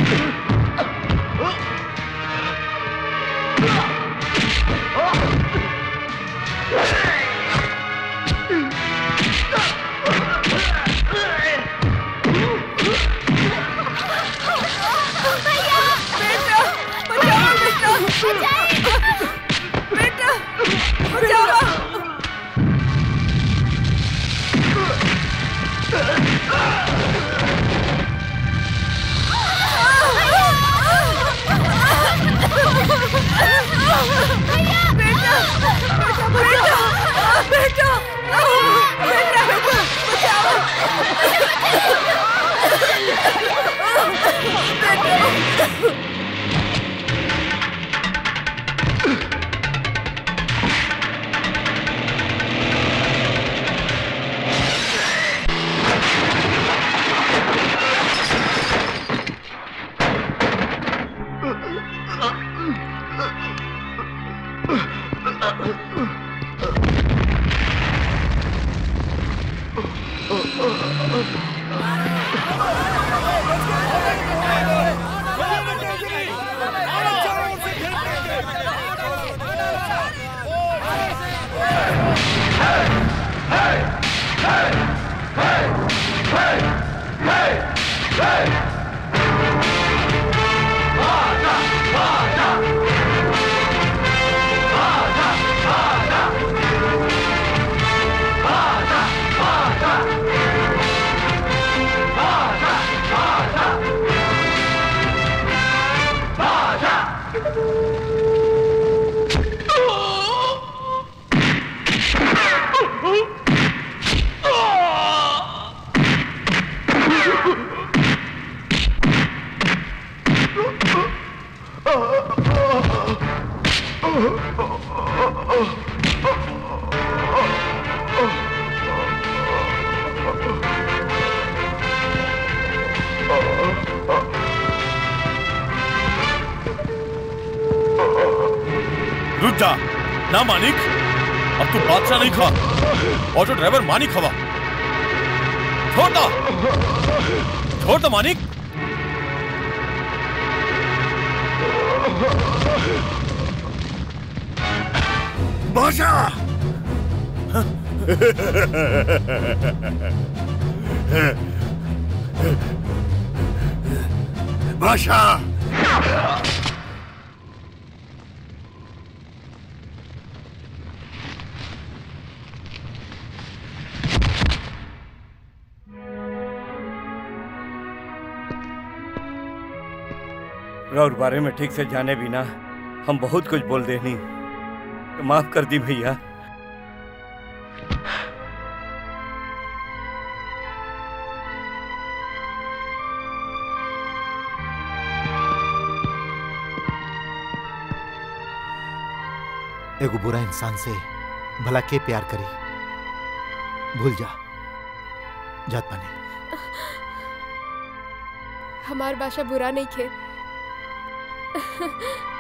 रुक जा ना मानिक अब तू बादशाह नहीं खा ऑटो ड्राइवर मानिक हवा छोड़ दो छोड़ दो मानिक बादशाह बादशाह रौर बारे में ठीक से जाने बिना हम बहुत कुछ बोल देनी तो माफ कर दी भैया एगो बुरा इंसान से भला के प्यार करी भूल जा जात पानी हमार बाशा बुरा नहीं खे